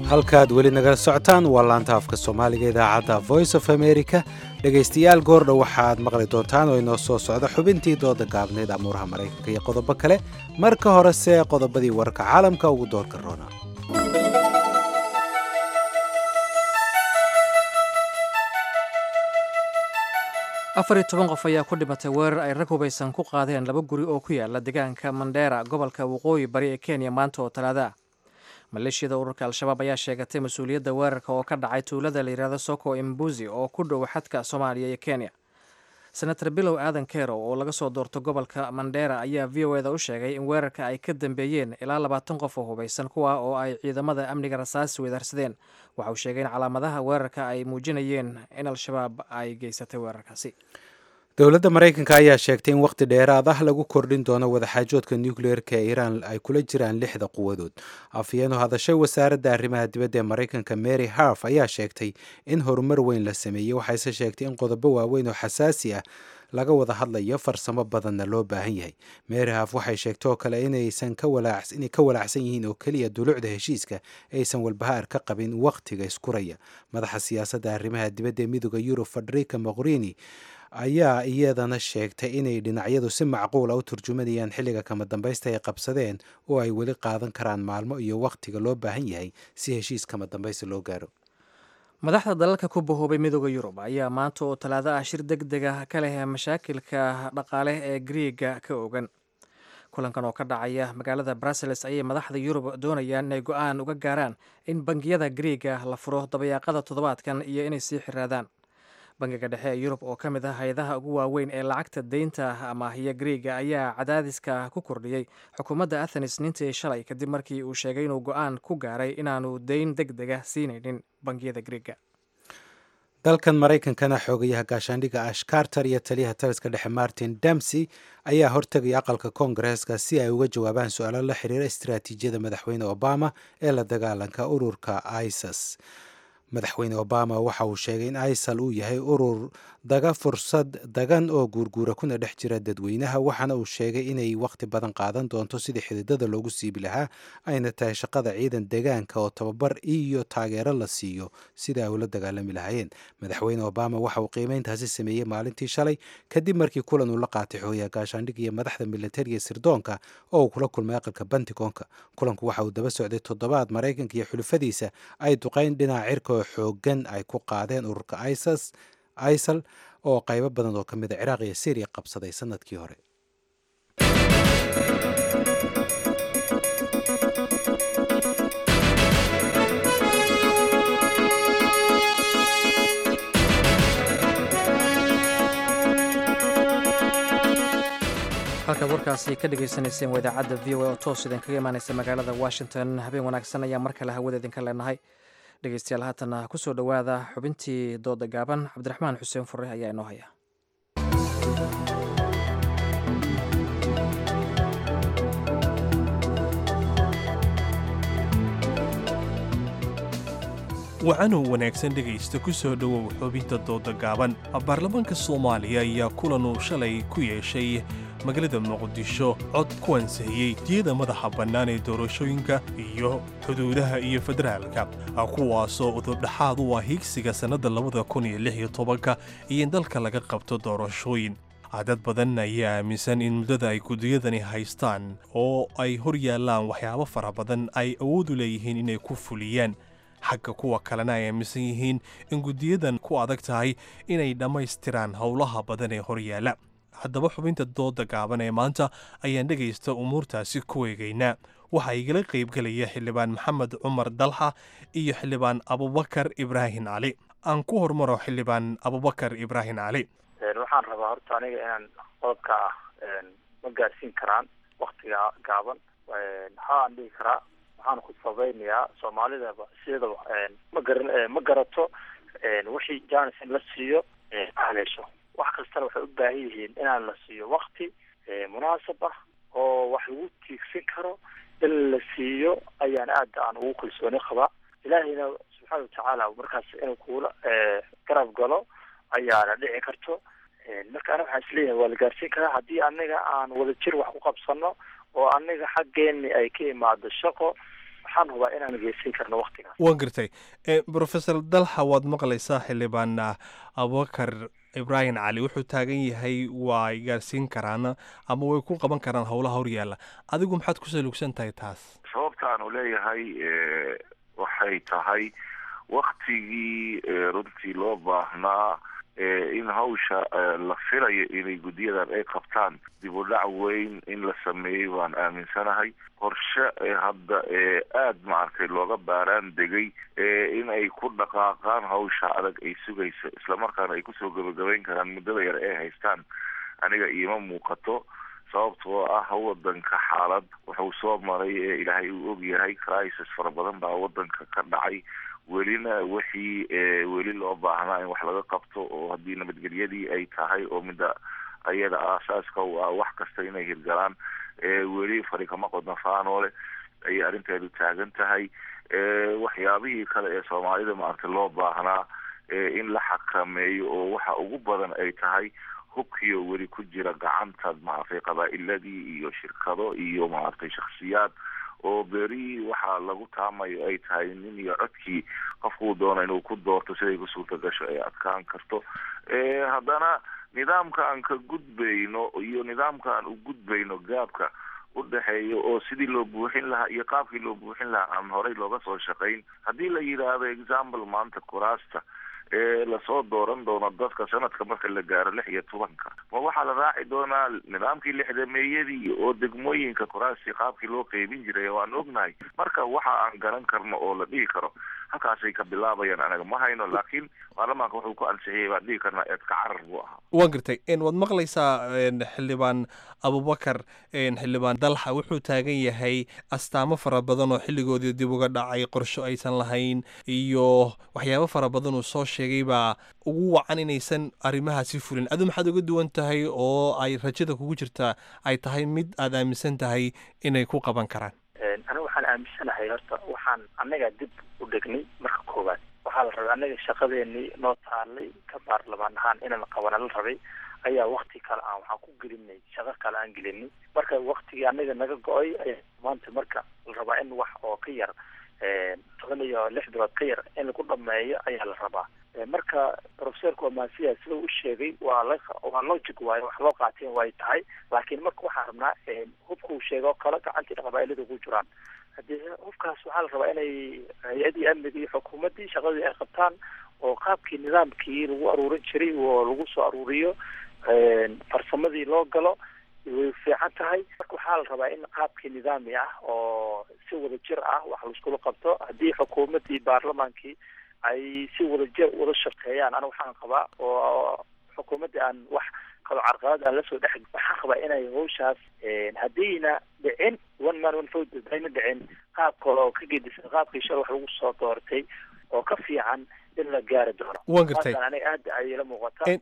halkaad weli nagala socotaan waa laanta afka soomaaliga idaacadda voice of america dhegaystayaal goordha waxaad maqli doontaan oo inoo soo socda xubintii dooda gaabneed amuuraha maraykanka iyo qodobo kale marka horese qodobadii wararka caalamka ugu doorka roona afar iyo toban qof ayaa ku dhimatay weerar ay rag hubaysan ku qaadeen laba guri oo ku yaala deegaanka mandheera gobolka waqooyi bari ee kenya maanta oo talaada ah maleeshiyada ururka al-shabaab ayaa sheegatay mas-uuliyadda weerarka oo ka dhacay tuulada la yidhaahdo soko imbuzi oo ku dhow xadka soomaaliya iyo kenya senator bilow aadan kerow oo laga soo doorto gobolka mandheera ayaa v o eda u sheegay in weerarka ay ka dambeeyeen ilaa labaatan qof oo hubaysan kuwa oo ay ciidamada amniga rasaasi weedaarsadeen waxa uu sheegay in calaamadaha weerarka ay muujinayeen in al-shabaab ay geysatay weerarkaasi dowladda maraykanka ayaa sheegtay in wakhti dheeraad ah lagu kordhin doono wadaxaajoodka nucleerka ee iiraan ay kula jiraan lixda quwadood afyeenu hadashay wasaaradda arrimaha dibadda ee maraykanka mary harf ayaa sheegtay in horumar weyn la sameeyey waxayse sheegtay in qodobo waaweyn oo xasaasi ah laga wada hadlayo farsamo badanna loo baahan yahay mary harf waxay sheegtay oo kale inaysan inay ka walaacsan yihiin oo keliya dulucda heshiiska aysan walbahaar ka qabin wakhtiga iskuraya madaxa siyaasadda arrimaha dibadda ee midooda yurub federica moqrini ayaa iyadana sheegtay inay dhinacyadu si macquula u turjumanayaan xilliga kama dambaysta ay qabsadeen oo ay weli qaadan karaan maalmo iyo wakhtiga loo baahan yahay si heshiis kama dambaysta loo gaaro madaxda dalalka ku bahoobay midooda yurub ayaa maanta oo talaado ah shir deg deg ah ka leh mashaakilka dhaqaale ee griiga ka ogan kulankan oo ka dhacaya magaalada brussels ayay madaxda yurub doonayaan inay go-aan uga gaaraan in bangiyada griiga la furo dabayaaqada toddobaadkan iyo inay sii xiraadaan bangiga dhexe ee yurub oo ka mid ah hay-adaha ugu waaweyn ee lacagta deynta amaahiya griiga ayaa cadaadiska ku kordhiyey xukuumadda athenes nintii shalay kadib markii uu sheegay inuu go-aan ku gaaray inaanu deyn deg dega siinaynin bangiyada griiga dalkan maraykankana xoogayaha gaashaandhigga ash carter iyo taliyaha taliska dhexe martin damsey ayaa hortegaya aqalka koongareeska si ay uga jawaabaan su-aalo la xiriira istiraatiijiyada madaxweyne obama ee la dagaalanka ururka isis madaxweyne obama waxa uu sheegay in isal uu yahay urur daga fursad dagan oo guurguura kuna dhex jira dadweynaha waxaana uu sheegay inay wakhti badan qaadan doonto sidii xididada loogu siibi lahaa ayna tahay shaqada ciidan deegaanka oo tababar iyo taageero la siiyo sida ay ula dagaalami lahaayeen madaxweyne obama waxa uu qiimeyntaasi sameeyey maalintii shalay kadib markii kulan uu la qaatay xoogaha gaashaandhig iyo madaxda militariga sirdoonka oo uu kula kulmay aqalka bantigoonka kulanku waxa uu daba socday toddobaad maraykanka iyo xulufadiisa ay duqeyn dhinaca cirka oo xoogan ay ku qaadeen ururka isis isal oo qaybo badan oo ka mid a ciraaq iyo syriya qabsaday sanadkii hore halkaad warkaasi ka dhagaysanayseen waa idaacadda v o a oo toos idin kaga imaanaysa magaalada washington habeen wanaagsan ayaa mar kale hawada idinka leenahay dhegeystayaal haatana kusoo dhowaada xubintii dooda gaaban cabdiraxmaan xuseen fure ayaa inoo haya wacanow wanaagsan dhegaysta ku soo dhowow xubinta dooda gaaban baarlamaanka soomaaliya ayaa kulan uu shalay ku yeeshay magaalada muqdisho cod ku ansixiyey diyada madaxa bannaan ee doorashooyinka iyo xuduudaha iyo federaalka kuwaasoo udubdhaxaad u ah hiigsiga sannadda labada kun iyo lix iyo tobanka iyo in dalka laga qabto doorashooyin dad badan ayaa aaminsan in muddada ay gudiyadani haystaan oo ay hor yaallaan waxyaabo fara badan ay awood u leeyihiin inay ku fuliyaan xagga kuwa kalena ay aaminsan yihiin in guddiyadan ku adag tahay inay dhammaystiraan howlaha badan ee hor yaalla haddaba xubinta dooda gaaban ee maanta ayaan dhegaysta umuurtaasi ku eegaynaa waxaa igala qaybgelaya xildhibaan maxamed cumar dalxa iyo xildhibaan abubakar ibraahim cali aan ku hormaro xildhibaan abubakar ibraahim cali waxaan rabaa horta aniga inaan qodobka ah ma gaarsiin karaan waktiga gaaban maxaa aan dhihi karaa waxaan ku sabaynayaa soomaalidaba sidaba ma garan ma garato wixii janison la siiyo haleesho wax kastana waxay u baahan yihiin inaan la siiyo wakti munaasab ah oo wax lagu tiigsan karo in la siiyo ayaan aada aan ugu kalsooni qabaa ilaahayna subxaana watacaala markaas inuu kuula garab galo ayaana dhici karto marka ana waxaan isleeyahay waa la gaarsiin karaa haddii aniga aan wadajir wax ku qabsano oo aniga xaggeeni ay ka imaado shaqo waxaan hubaa inaan geysan karno waktigaas waan gartay professor dalxa waad maqlaysaa xildhibaan abubakar ibraahim cali wuxuu taagan yahay waa gaarsiin karaan ama way ku qaban karaan howlaha horyaalla adigu maxaad ku salugsan tahay taas sababta aanu leeyahay waxay tahay waktigii runtii loo baahnaa in hawsha la filayo inay guddiyadan ay qabtaan dib u dhac weyn in la sameeyey baan aaminsanahay qorshe hadda aada maaragtay looga baaraan degay in ay ku dhaqaaqaan hawsha adag ay sugayso islamarkaana ay kusoo gabagabayn karaan muddada yar ee haystaan aniga iima muuqato sababtoo ah wadanka xaalad wuxuu soo maray ee ilaahay uu ogyahay crisis fara badan baa wadanka ka dhacay welina wixii weli loo baahnaa in wax laga qabto oo haddii nabadgelyadii ay tahay oo midda ayada aasaaska u ah wax kasta inay hirgalaan weli fari kama qodna faanoole ayay arrinteedu taagan tahay waxyaabihii kale ee soomaalida maaragtay loo baahnaa in la xakameeyo oo waxa ugu badan ay tahay hubkiyo weli ku jira gacanta maaragtay qabaa'iladii iyo shirkado iyo maaragtay shaksiyaad oo beri waxaa lagu taamayo ay tahay nin iyo codkii qofkuu doono inuu ku doorto siday ku suurta gasho ay adkaan karto haddana nidaamka aan ka gudbayno iyo nidaamka aan u gudbayno gaabka udhexeeya oo sidii loo buuxin lahaa iyo qaabkii loo buuxin lahaa aan horey looga soo shaqayn haddii la yidhaahdo example maanta kuraasta ee lasoo dooran doono dadka sanadka marka la gaaro lix iyo tobanka ma waxaa la raaci doonaa nidaamkii lixdameeyadii oo degmooyinka kuraastii qaabkii loo qeybin jiray waan ognahay marka waxa aan garan karno oo la dhihi karo halkaasay ka bilaabayaan anaga ma hayno laakiin baarlamaanka wuxuu ku ansixiyay baan dhihi karnaa eedka carar buu ahaa waan gartay waad maqlaysaa xildhibaan abubakar xildhibaan dalxa wuxuu taagan yahay astaamo fara badan oo xilligoodii dib uga dhacay qorsho aysan lahayn iyo waxyaabo fara badan uu soo sheegay baa ugu wacan inaysan arrimahaasi fulin adu maxaad uga duwan tahay oo ay rajada kugu jirtaa ay tahay mid aad aaminsan tahay inay ku qaban karaan aniga waxaan aaminsanahay horta waxaan annaga dib u dhegnay marka koowaad waxaa la rabay annaga shaqadeenii noo taalay ka baarlamaan ahaan inaan qabana la rabay ayaa wakti kale aan waxaan ku gelinay shaqo kale aan gelinay marka waktigii annaga naga go-ay ayaa maanta marka la rabaa in wax oo ka yar toban iyo lix bilood ka yar in lagu dhameeyo ayaa la rabaa marka professorka waa maasiya sida u sheegay waa la waa logic waaye wax loo qaateen way tahay laakiin marka waxaan rabnaa hubka uu sheegay oo kale gacantii qabaa'ilada ku jiraan haddii hubkaas waxaa la rabaa inay hay-adii amniga iyo xukuumaddii shaqadii ay qabtaan oo qaabkii nidaamkii lagu aruurin jiray oo lagu soo aruuriyo farsamadii loo galo way fiican tahay marka waxaa la rabaa in qaabkii nidaami ah oo si wada jir ah wax laiskula qabto haddii xukuumaddii baarlamaankii ay si wada jir wada shaqeeyaan aniga waxaan qabaa oo xukuumaddii aan wax kalo carqalad aan lasoo dhex waxaan qabaa inay hawshaas haddayna dhicin one man one vote ayna dhicin qaab kale oo ka gedisan qaabkii shal wax lagu soo doortay oo ka fiican in la gaari doono waan gartay aniga aad ayay la muuqata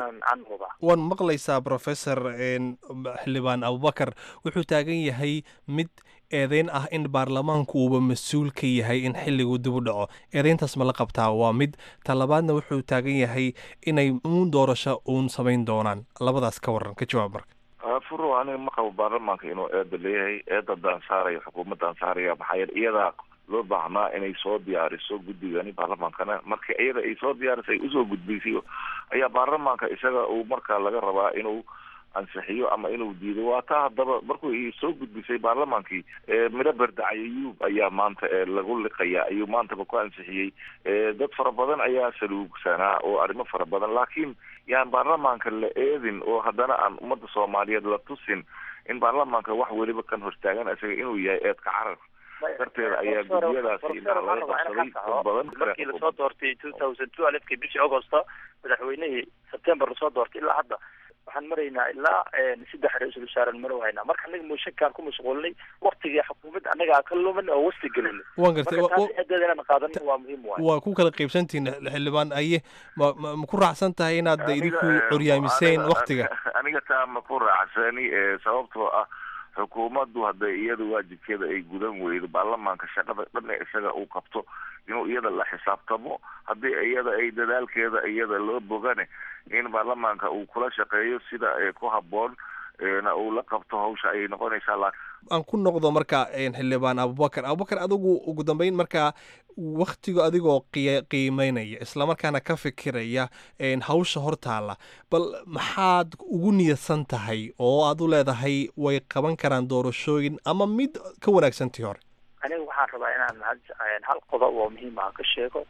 waan maqlaysaa professor xildhibaan abubakar wuxuu taagan yahay mid eedeyn ah in baarlamaanku uuba mas-uul ka yahay in xilligu dib u dhaco eedeyntaas ma la qabtaa waa mid talabaadna wuxuu taagan yahay inay uun doorasho uun samayn doonaan labadaas ka waran ka jawaab marka furo aniga ma qabo baarlamaanka inuu eeda leeyahay eeda daansaaraya xukuumadda ansaaraya maxaa yeele iyadaa loo baahnaa inay soo diyaariso guddigani baarlamaankana marka iyada ay soo diyaarisay usoo gudbaysay ayaa baarlamaanka isaga uu markaa laga rabaa inuu ansixiyo ama inuu diido waa taa haddaba markuu soo gudbisay baarlamaankii midho berdacay ayuub ayaa maanta lagu liqaya ayuu maantaba ku ansixiyey dad fara badan ayaa saluugsanaa oo arrimo fara badan laakiin yaan baarlamaanka la eedin oo haddana aan ummadda soomaaliyeed la tusin in baarlamaanka wax weliba kan hortaagan isaga inuu yahay eedka carar darteeda ayaa gudiyadaasi inaa laga qabsaday dad badan markii lasoo doortay two thousand two alifkii bishii augusta madaxweynihii september lasoo doortay ilaa hadda waxaan maraynaa ilaa saddex ra-iisul wasaaran maro haynaa marka anaga mooshankaan ku mashquulinay waktigii xukuumadda anagaa ka lumin oo wasti gelinay waan gartay marka taas eedeeda inaan qaadano waa muhiim waay waa ku kala qaybsantihin xildhibaan aye ma ma ma ku raacsan tahay inaad idinku curyaamiseen waktiga aniga taa ma ku raacsani sababtoo ah xukuumaddu hadday iyada waajibkeeda ay gudan weydo baarlamaanka shaqada dhan ee isaga uu qabto inuu iyada la xisaabtamo haddii iyada ay dadaalkeeda iyada loo bogane in baarlamaanka uu kula shaqeeyo sida ku habboon na uu la qabto hawsha ayay noqonaysaa la aan ku noqdo marka xildhibaan abubakar abubakar adigu ugu dambeyn marka waktigu adigoo qiimeynaya islamarkaana ka fikiraya hawsha hortaala bal maxaad ugu niyadsan tahay oo aad u leedahay way qaban karaan doorashooyin ama mid ka wanaagsantii hore aniga waxaan rabaa inaan hal qodob oo muhiim ah ka sheego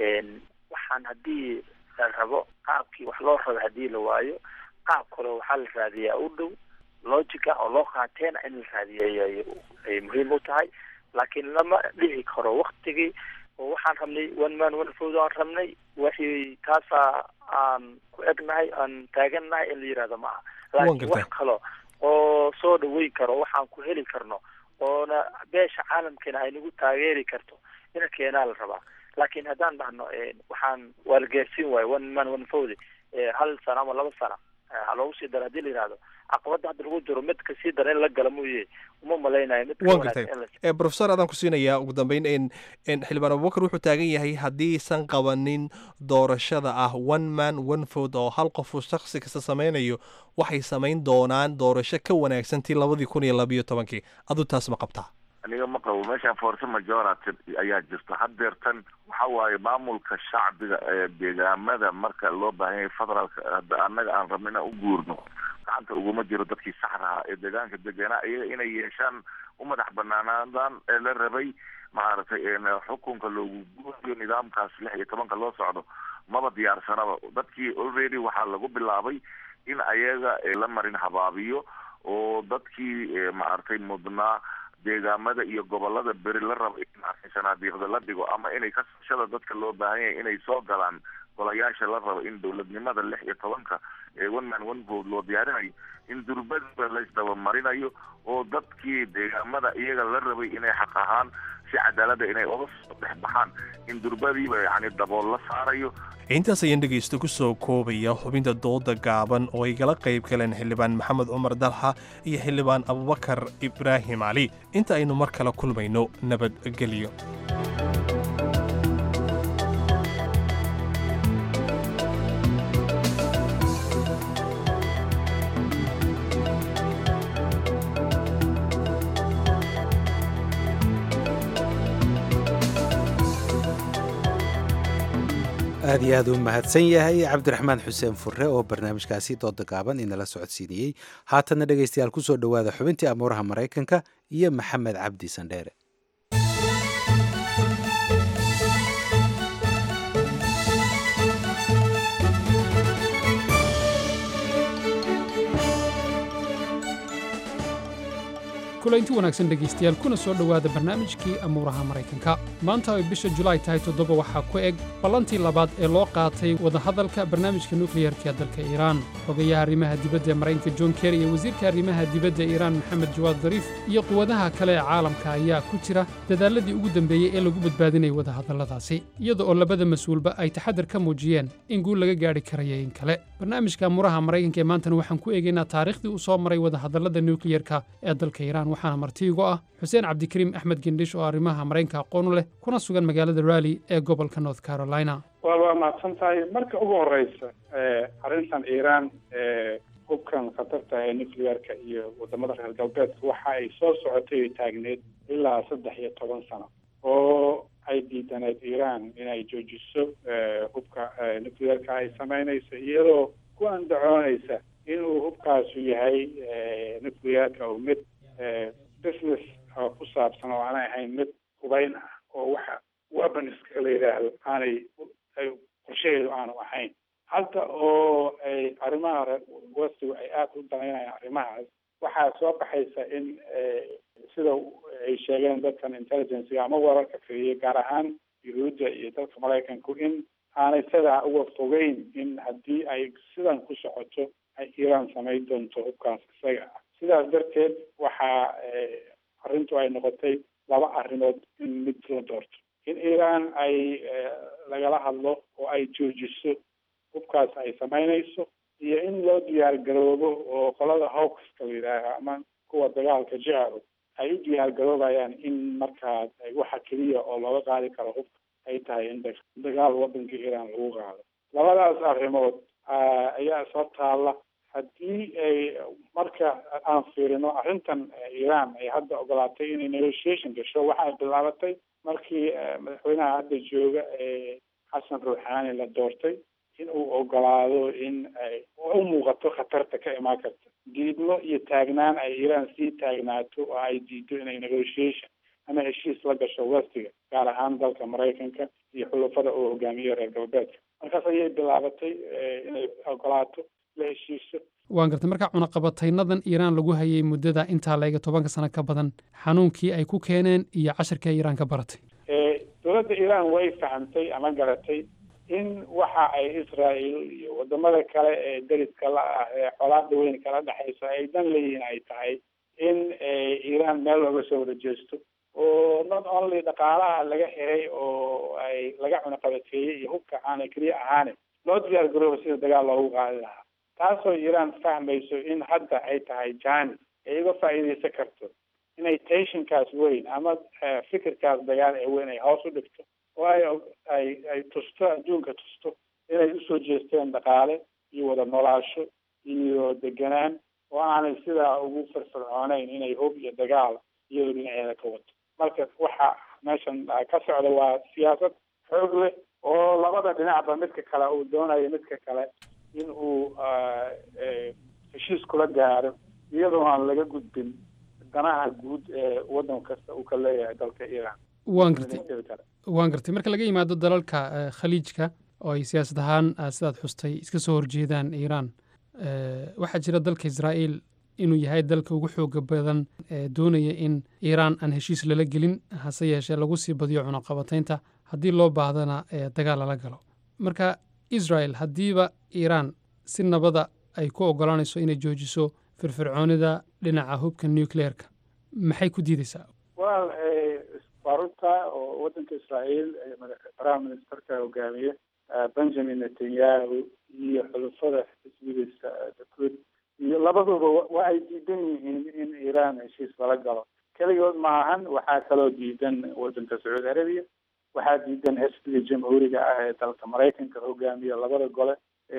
waxaan haddii la rabo qaabkii wax loo rabo haddii la waayo qaab kale waxaa la raadiyaa u dhow logica oo loo qaateena in la raadiyay ay muhiim u tahay laakiin lama dhihi karo waktigii oo waxaan rabnay one man one vote aan rabnay wixii taasaa aan ku egnahay aan taagannahay in la yihahdo ma aha laakiin wax kalo oo soo dhaweyn karo waxaan ku heli karno oona beesha caalamkeena ay nagu taageeri karto ina keenaa la rabaa laakiin haddaan dhahno waxaan waa la gaarsiin waayo one man one vote hal sano ama laba sano ha loogu sii daro hadii la yihahdo caqabada hadda lagu jiro mid kasii dara in la gala mooye uma malaynayo mid wan gartay professor adaan ku siinayaa ugu dambeyn n xildhibaan abubakar wuxuu taagan yahay haddiisan qabanin doorashada ah one man one vote oo hal qofu shaksi kasta sameynayo waxay samayn doonaan doorasho ka wanaagsan tii labadii kun iyo labayo tobankii aduu taas ma qabtaa aniga ma qabo meeshaan force majority ayaa jirta haddeertan waxa waaye maamulka shacbiga ee deegaamada marka loo baahan yahay federaalka hadda annaga aan rabno inaan u guurno gacanta uguma jiro dadkii saxdaha ee deegaanka deganaa iyaga inay yeeshaan u madax banaanaadaan ee la rabay maaragtay xukunka loogu guuriyo nidaamkaas lix iyo tobanka loo socdo maba diyaarsanaba dadkii already waxaa lagu bilaabay in ayaga la marin habaabiyo oo dadkii maaragtay mudnaa deegaamada iyo gobolada beri la rabo in sanaadiiqda la dhigo ama inay kasashada dadka loo baahan yahay inay soo galaan golayaasha la rabo in dowladnimada lix iyo tobanka ee one man one vote loo diyaarinayo in durbadiba laisdabamarinayo oo dadkii deegaamada iyaga la rabay inay xaq ahaan si cadaalada inay oga soo dhex baxaan in durbadiiba yani dabool la saarayo intaas ayaan dhegaysta ku soo koobaya xubinta dooda gaaban oo ay gala qayb galeen xildhibaan maxamed cumar dalxa iyo xildhibaan abubakar ibraahim cali inta aynu mar kale kulmayno nabadgelyo aad iyo aad u mahadsan yahay cabdiraxmaan xuseen fure oo barnaamijkaasi dooda gaaban inala socodsiinayey haatanna dhegaystayaal ku soo dhowaada xubintii amuuraha maraykanka iyo maxamed cabdi sandheere kulaynti wanaagsan dhegaystayaal kuna soo dhowaada barnaamijkii amuuraha maraykanka maanta ay bisha julaay tahay toddoba waxaa ku eg ballantii labaad ee loo qaatay wadahadalka barnaamijka nukliyarka dalka iiraan xogayaha arrimaha dibadda ee maraykanka john kerry iyo wasiirka arrimaha dibadda ee iiraan maxamed jawaad dariif iyo quwadaha kale ee caalamka ayaa ku jira dadaalladii ugu dambeeyey ee lagu badbaadinayay wadahadalladaasi iyada oo labada mas-uulba ay taxadar ka muujiyeen in guul laga gaadhi karaya in kale barnaamijka amuuraha maraykanka ee maantana waxaan ku eegaynaa taariikhdii u soo maray wadahadallada nukliyarka ee dalka iiraan waxaana martiigo ah xuseen cabdikariim axmed gendhish oo arrimaha maraykanka aqoon u leh kuna sugan magaalada rally ee gobolka north carolina waa waa mahadsan tahay marka ugu horeysa arrintan iiraan hubkan khatarta ee nuclearka iyo wadamada reer galbeedka waxa ay soo socotay oo taagneed ilaa saddex iyo toban sano oo ay diidaneed iiraan inay joojiso hubka nuclearka ay sameynayso iyadoo ku andacoonaysa inuu hubkaasu yahay nuclearka oo mid business oo ku saabsan oo aanay ahayn mid hubayn ah oo waxa weaponska la yidhaahdo aanay qorshaheedu aanu ahayn halka oo ay arrimaha westigu ay aada u danaynayaan arrimahaas waxaa soo baxaysa in sida ay sheegeen dadkan intelligencega ama wararka keliya gaar ahaan yuhuudda iyo dalka maraykanku in aanay sidaa uga fogeyn in haddii ay sidan ku socoto ay iiraan samayn doonto hubkaas isaga ah sidaas darteed waxaa arrintu ay noqotay laba arrimood in mid la doorto in iiraan ay lagala hadlo oo ay joojiso hubkaas ay samaynayso iyo in loo diyaar garoobo oo qolada hawkska la yidhaaha ama kuwa dagaalka jecelo ay u diyaar garoobayaan in markaas waxa keliya oo looga qaadi karo hubka ay tahay in dagaal wadanka iiraan lagu qaado labadaas arrimood ayaa soo taalla haddii ay marka aan fiirino arrintan iran ay hadda ogolaatay inay negotiation gasho waxa ay bilaabatay markii madaxweynaha hadda jooga ee xasan ruuxaani la doortay in uu ogolaado in ay u muuqato khatarta ka imaan karta diidmo iyo taagnaan ay iran sii taagnaato oo ay diido inay negotiation ama heshiis la gasho westiga gaar ahaan dalka maraykanka iyo xulafada uu hogaamiyo reer galbeedka markaas ayay bilaabatay inay ogolaato la heshiiso waan gartay marka cunaqabataynadan iiraan lagu hayay muddada intaa laega tobanka sano ka badan xanuunkii ay ku keeneen iyo casharkii ay iiraan ka baratay dowladda iiraan way fahamtay ama garatay in waxa ay israel iyo wadamada kale ee deriska la ah ee colaada weyn kala dhexaysa ay dan leeyihiin ay tahay in iiraan meel looga soo wada jeesto oo not only dhaqaalaha laga xiray oo ay laga cunaqabateeyey iyo hubka aana keliya ahaane loo diyaar garooba sida dagaal loogu qaadi lahaa taasoo iiraan fahmayso in hadda ay tahay janis ay uga faa'iidaysan karto inay tensionkaas weyn ama fikirkaas dagaal ee weyn ay hoos u dhigto oo ay ay ay tusto adduunka tusto inay usoo jeesteen dhaqaale iyo wada noolaasho iyo deganaan oo aanay sidaa ugu firfircooneyn inay hub iyo dagaal iyadoo dhinaceeda ka wato marka waxa meeshan ka socda waa siyaasad xoog leh oo labada dhinacba midka kale uu doonayo midka kale in uu heshiis kula gaaro iyadoo aan laga gudbin danaha guud ee waddan kasta uu ka leeyahay dalka iiraan waan gartay waan gartay marka laga yimaado dalalka khaliijka oo ay siyaasad ahaan sidaad xustay iska soo horjeedaan iiraan waxaa jira dalka israa'iil inuu yahay dalka ugu xooga badan ee doonaya in iiraan aan heshiis lala gelin hase yeeshee lagu sii badiyo cunaqabataynta haddii loo baahdana dagaal lala galo marka israel haddiiba iiraan si nabada ay ku ogolaanayso inay joojiso firfircoonida dhinaca hubka nucleerka maxay ku diideysaa well faruta oo waddanka israa'iil prime ministerka hogaamiye benjamin netanyahu iyo xulufada xisbigiisa dakud iyo labaduba wa ay diidan yihiin in iiraan heshiis lala galo keligood maahan waxaa kaloo diidan waddanka sacuudi arabiya waxaa diidan xisbiga jamhuuriga ah ee dalka maraykanka hogaamiya labada gole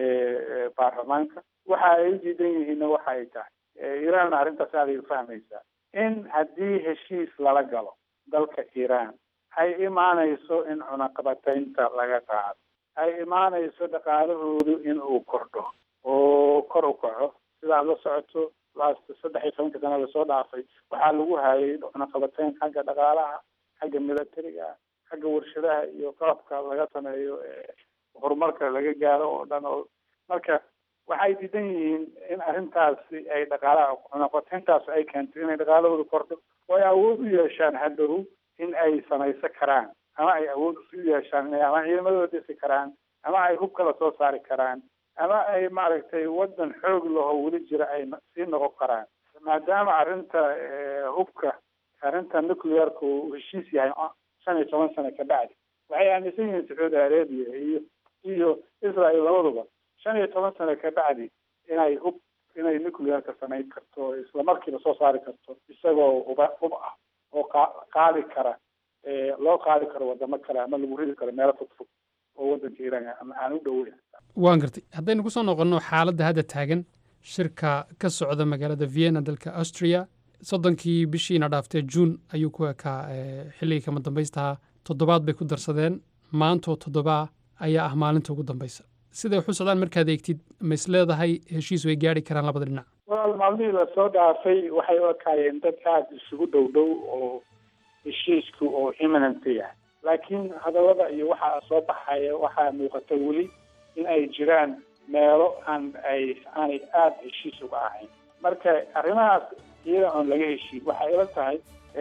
ee baarlamaanka waxa ay diidan yihiinna waxa ay tahay iiraan arrintaas aaday ufahmaysaa in haddii heshiis lala galo dalka iiraan ay imaanayso in cunaqabataynta laga qaado ay imaanayso dhaqaalahoodu in uu kordho oo kor u kaco sidaad la socoto last saddex iyo tobanka sana lasoo dhaafay waxaa lagu hayay cunaqabatayn xagga dhaqaalaha xagga militariga xagga warshadaha iyo qalabka laga sameeyo horumarka laga gaaro oo dhan oo marka waxay diidan yihiin in arrintaasi ay dhaqaalaha cunaqabatayntaas ay keento inay dhaqaalahooda kordho oo ay awood u yeeshaan hadhow in ay samaysan karaan ama ay awood u yeeshaan inay ama ciidamadooda dhisi karaan ama ay hub kala soo saari karaan ama ay maaragtay waddan xoog laho weli jira ay sii noqon karaan maadaama arrinta hubka arrinta nuclearka uu heshiis yahay shan iyo toban sano ka bacdi waxay aaminsan yihiin sacuudi arabia iyo iyo israel labaduba shan iyo toban sano ka bacdi inay hub inay nuclearka samayn karto isla markiiba soo saari karto isagoo huba hub ah oo qaadi kara loo qaadi karo wadamo kale ama lagu ridi karo meelo fog fog oo waddanka iiraan ama aan u dhoweyn waan gartay haddaynu ku soo noqonno xaaladda hadda taagan shirka ka socda magaalada vienna dalka austria soddonkii bishiina dhaaftee juun ayuu ku ekaa xilligii kama dambaystaha toddobaad bay ku darsadeen maantoo toddobaa ayaa ah maalinta ugu dambaysa siday waxu socdaan markaad eegtid ma is leedahay heshiis way gaari karaan labada dhinac wal maalmihii lasoo dhaafay waxay u ekaayeen dad aada isugu dhow dhow oo heshiisku oo imminent yahay laakiin hadallada iyo waxaa soo baxaya waxaa muuqata weli in ay jiraan meelo aan ay aanay aada heshiis uga ahayn marka arrimahaas iyada oon laga heshiin waxay ila tahay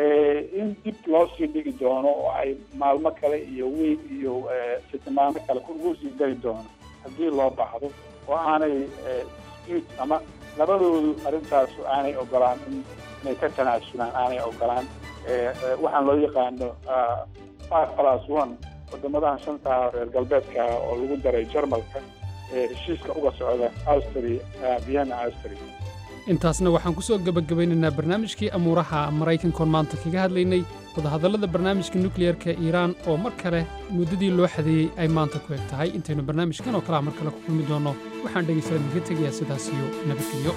in dib loo sii dhigi doono oo ay maalmo kale iyo wiil iyo sitimaamo kale ugu sii dari doono haddii loo baahdo oo aanay dispute ama labadoodu arrintaas aanay ogolaan inay ka tanaasulaan aanay ogolaan waxaan loo yaqaano five plus one wadamadahan shantaa reer galbeedka oo lagu daray jarmalka heshiiska uga socda austria vienna austria intaasna waxaan ku soo gebagabaynaynaa barnaamijkii amuuraha maraykankoon maanta kaga hadlaynay wadahadallada barnaamijka nukliyerka iiraan oo mar kale muddadii loo xadeeyey ay maanta ku eg tahay intaynu barnaamijkan oo kalea mar kale ku kulmi doonno waxaan dhegaystadan idinka tegayaa sidaas iyo nabadgelyo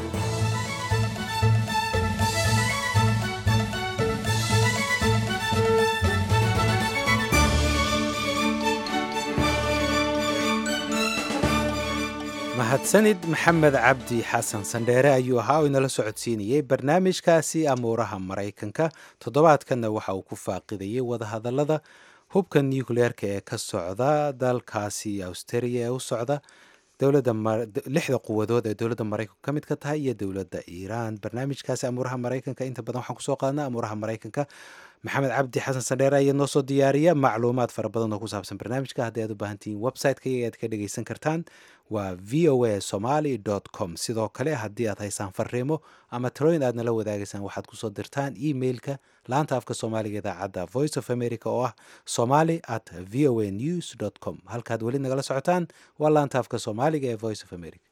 mahadsanid maxamed cabdi xasan sandheere ayuu ahaa oo inala socodsiinayey barnaamijkaasi amuuraha maraykanka toddobaadkanna waxa uu ku faaqidayey wadahadallada hubka nucleerka ee ka socda dalkaasi australia ee u socda dowladda lixda quwadood ee dowladda maraykanku ka mid ka tahay iyo dowladda iiraan barnaamijkaasi amuuraha maraykanka inta badan waxaan kusoo qaadnaa amuuraha maraykanka maxamed cabdi xasan sandheere ayaa noo soo diyaariya macluumaad fara badan oo ku saabsan barnaamijka haddii aad u baahan tihiin website-ka iyaga aad ka dhegaysan kartaan waa v o a somaly com sidoo kale haddii aad haysaan fariimo ama talooyin aad nala wadaagaysaan waxaad kusoo dirtaan emailka laanta afka soomaaliga idaacadda voice of america oo ah somaly at v o a news com halkaad weli nagala socotaan waa laanta afka soomaaliga ee voice of america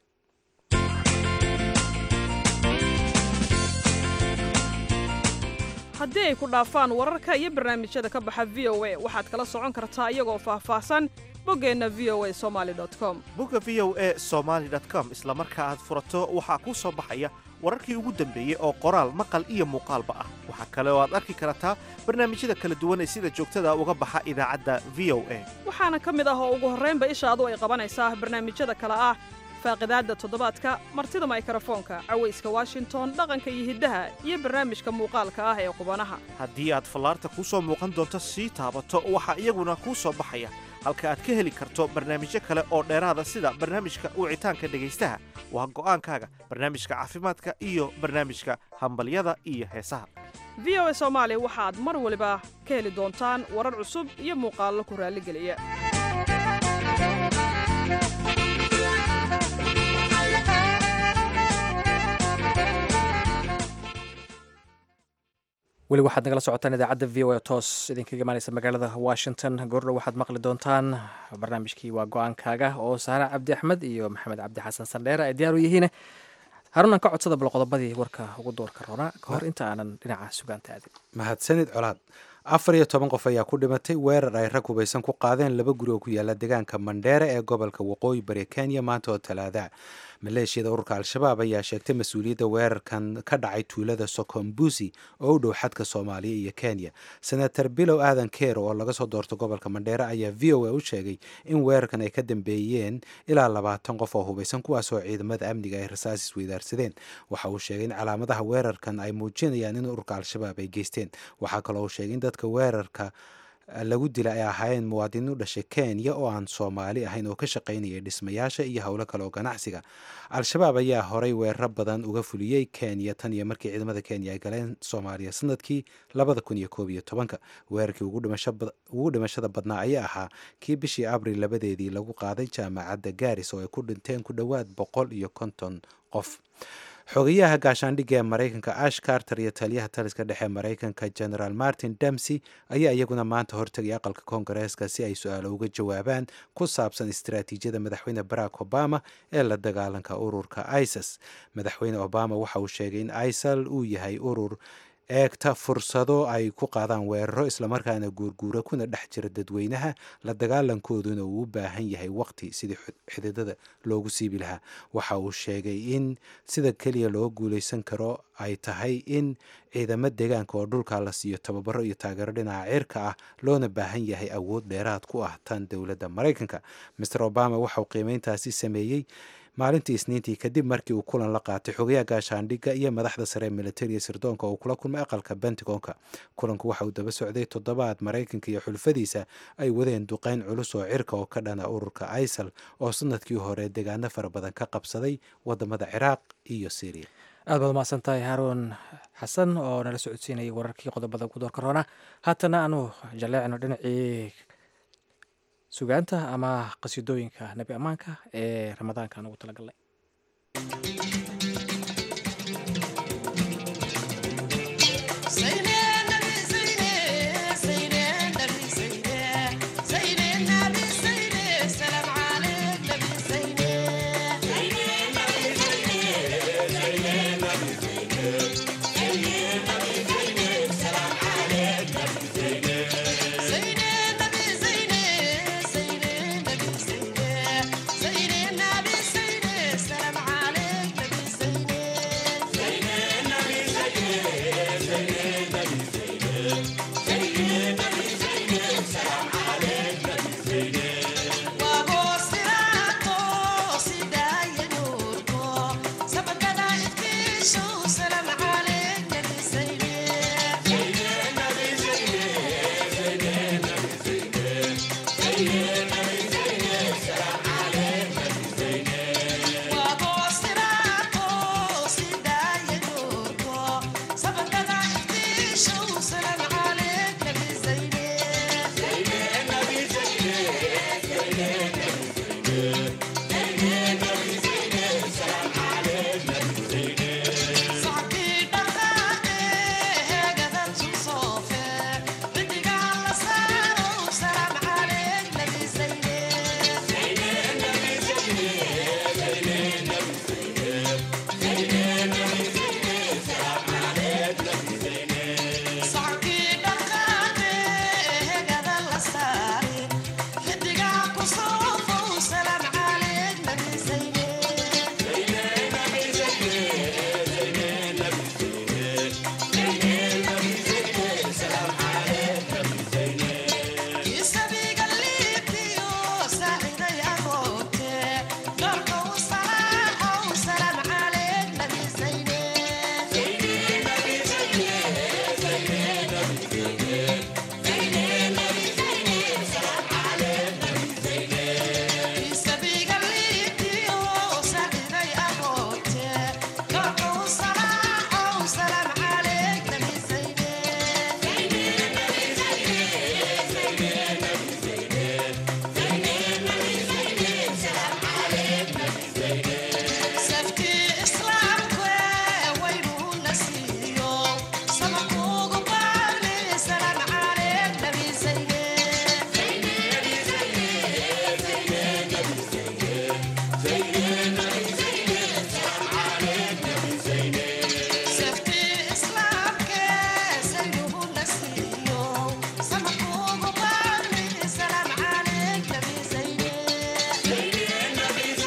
haddii ay ku dhaafaan wararka iyo barnaamijyada ka baxa v o a waxaad kala socon kartaa iyagoo faahfaahsan boggeenna v o a somaly com bogga v o a somaly com isla marka aad furato waxaa kuu soo baxaya wararkii ugu dambeeyey oo qoraal maqal iyo muuqaalba ah waxaa kale oo aad arki kartaa barnaamijyada kala duwan ee sida joogtada uga baxa idaacadda v o a waxaana ka mid ah oo ugu horraynba ishaadu ay qabanaysaa barnaamijyada kale ah faaqidaadda toddobaadka martida maykrofoonka cawayska washington dhaqanka iyo hiddaha iyo barnaamijka muuqaalka ah ee qubanaha haddii aad fallaarta kuu soo muuqan doonto sii taabato waxaa iyaguna kuu soo baxaya halka aad ka heli karto barnaamijyo kale oo dheeraada sida barnaamijka wicitaanka dhegaystaha waa go'aankaaga barnaamijka caafimaadka iyo barnaamijka hambalyada iyo heesaha v o a soomaali waxaad mar waliba ka heli doontaan warar cusub iyo muuqaallo ku raalligeliya weli waxaad nagala socotaan idaacadda v o a toos idinkaga imaaneysa magaalada washington goordhow waxaad maqli doontaan barnaamijkii waa go-aankaaga oo saare cabdi axmed iyo maxamed cabdi xasan sandheere ay diyaar u yihiin harunan ka codsada bal qodobadii warka ugu doorka roonaa ka hor inta aanan dhinaca sugaanta aadin mahadsanid colaad afar iyo toban qof ayaa ku dhimatay weerar ay rag hubaysan ku qaadeen laba guri oo ku yaala deegaanka mandheere ee gobolka waqooyi bari kenya maanta oo talaada maleeshiyada ururka al-shabaab ayaa sheegtay mas-uuliyadda weerarkan ka dhacay tuulada sokombusi oo u dhow xadka soomaaliya iyo kenya senator bilow aadan keer oo laga soo doorto gobolka mandheere ayaa v o a u sheegay in weerarkan ay ka dambeeyeen ilaa labaatan qof oo hubaysan kuwaasoo ciidamada amniga ay rasaas isweydaarsadeen waxa uu sheegay in calaamadaha weerarkan ay muujinayaan in ururka al-shabaab ay geysteen waxaa kaloo uu sheegay in dadka weerarka lagu dila ay ahaayeen muwaadiniin u dhashay kenya oo aan soomaali ahayn oo ka shaqaynayay dhismayaasha iyo howlo kale oo ganacsiga al-shabaab ayaa horay weeraro badan uga fuliyey kenya tan iyo markii ciidamada kenya ay galeen soomaaliya sanadkii labada kun iyo koob iyo tobanka weerarkii ugu dhimashada badnaa ayaa ahaa kii bishii abril labadeedii lagu qaaday jaamacadda garis oo ay ku dhinteen ku dhowaad boqol iyo konton qof xogayaha gaashaandhigga ee maraykanka ash carter iyo taliyaha taliska dhexe maraykanka generaal martin damsey ayaa iyaguna maanta hortegay aqalka koongareeska si ay su-aalo uga jawaabaan ku saabsan istaraatiijiyada madaxweyne barack obama ee la dagaalanka ururka isis madaxweyne obama waxa uu sheegay in isal uu yahay urur eegta fursado ay ku qaadaan weeraro islamarkaana guurguura kuna dhex jira dadweynaha la dagaalankooduna uu u baahan yahay waqti sidii xididada loogu siibi lahaa waxa uu sheegay in sida keliya loo guuleysan karo ay tahay in ciidamo deegaanka oo dhulka la siiyo tababaro iyo taageero dhinaca cirka ah loona baahan yahay awood dheeraad ku ah tan dowladda maraykanka master obama waxauu qiimeyntaasi sameeyey maalintii isniintii kadib markii uu kulan la qaatay xogayaha gaashaandhigga iyo madaxda sare ee militariga sirdoonka oo kula kulmay aqalka bentigonka kulanku waxa uu daba socday toddobaad maraykanka iyo xulfadiisa ay wadeen duqeyn culus oo cirka oo ka dhana ururka isal oo sanadkii hore deegaano fara badan ka qabsaday wadamada ciraaq iyo syriya aad baad umahadsan tahay haaruun xasan oo nala socodsiinayay wararkii qodobada ugu doorka roona haatana aanu jaleecno dhinacii sugaanta ama qasiidooyinka nebi ammaanka ee ramadaanka aan ugu talagalnay Zainab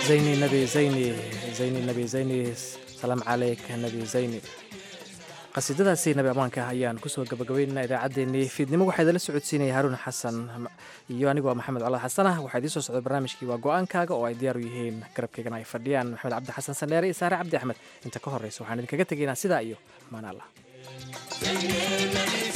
zayni nabi zayni zayni nabi zayni salaam calayka nabi zayni qasiidadaasi nabi ammaanka ah ayaan kusoo gabagabaynaynaa idaacaddeenii fiidnimo waxaa idinla socodsiinaya haruun xasan iyo anigu waa maxamed colaad xasan ah waxaa idiin soo socday barnaamijkii waa go-aankaaga oo ay diyaar u yihiin garabkaygana ay fadhiyaan maxamed cabdi xasan saneere iyo saare cabdi axmed inta ka horreysa waxaan idinkaga tegaynaa sidaa iyo amaan allah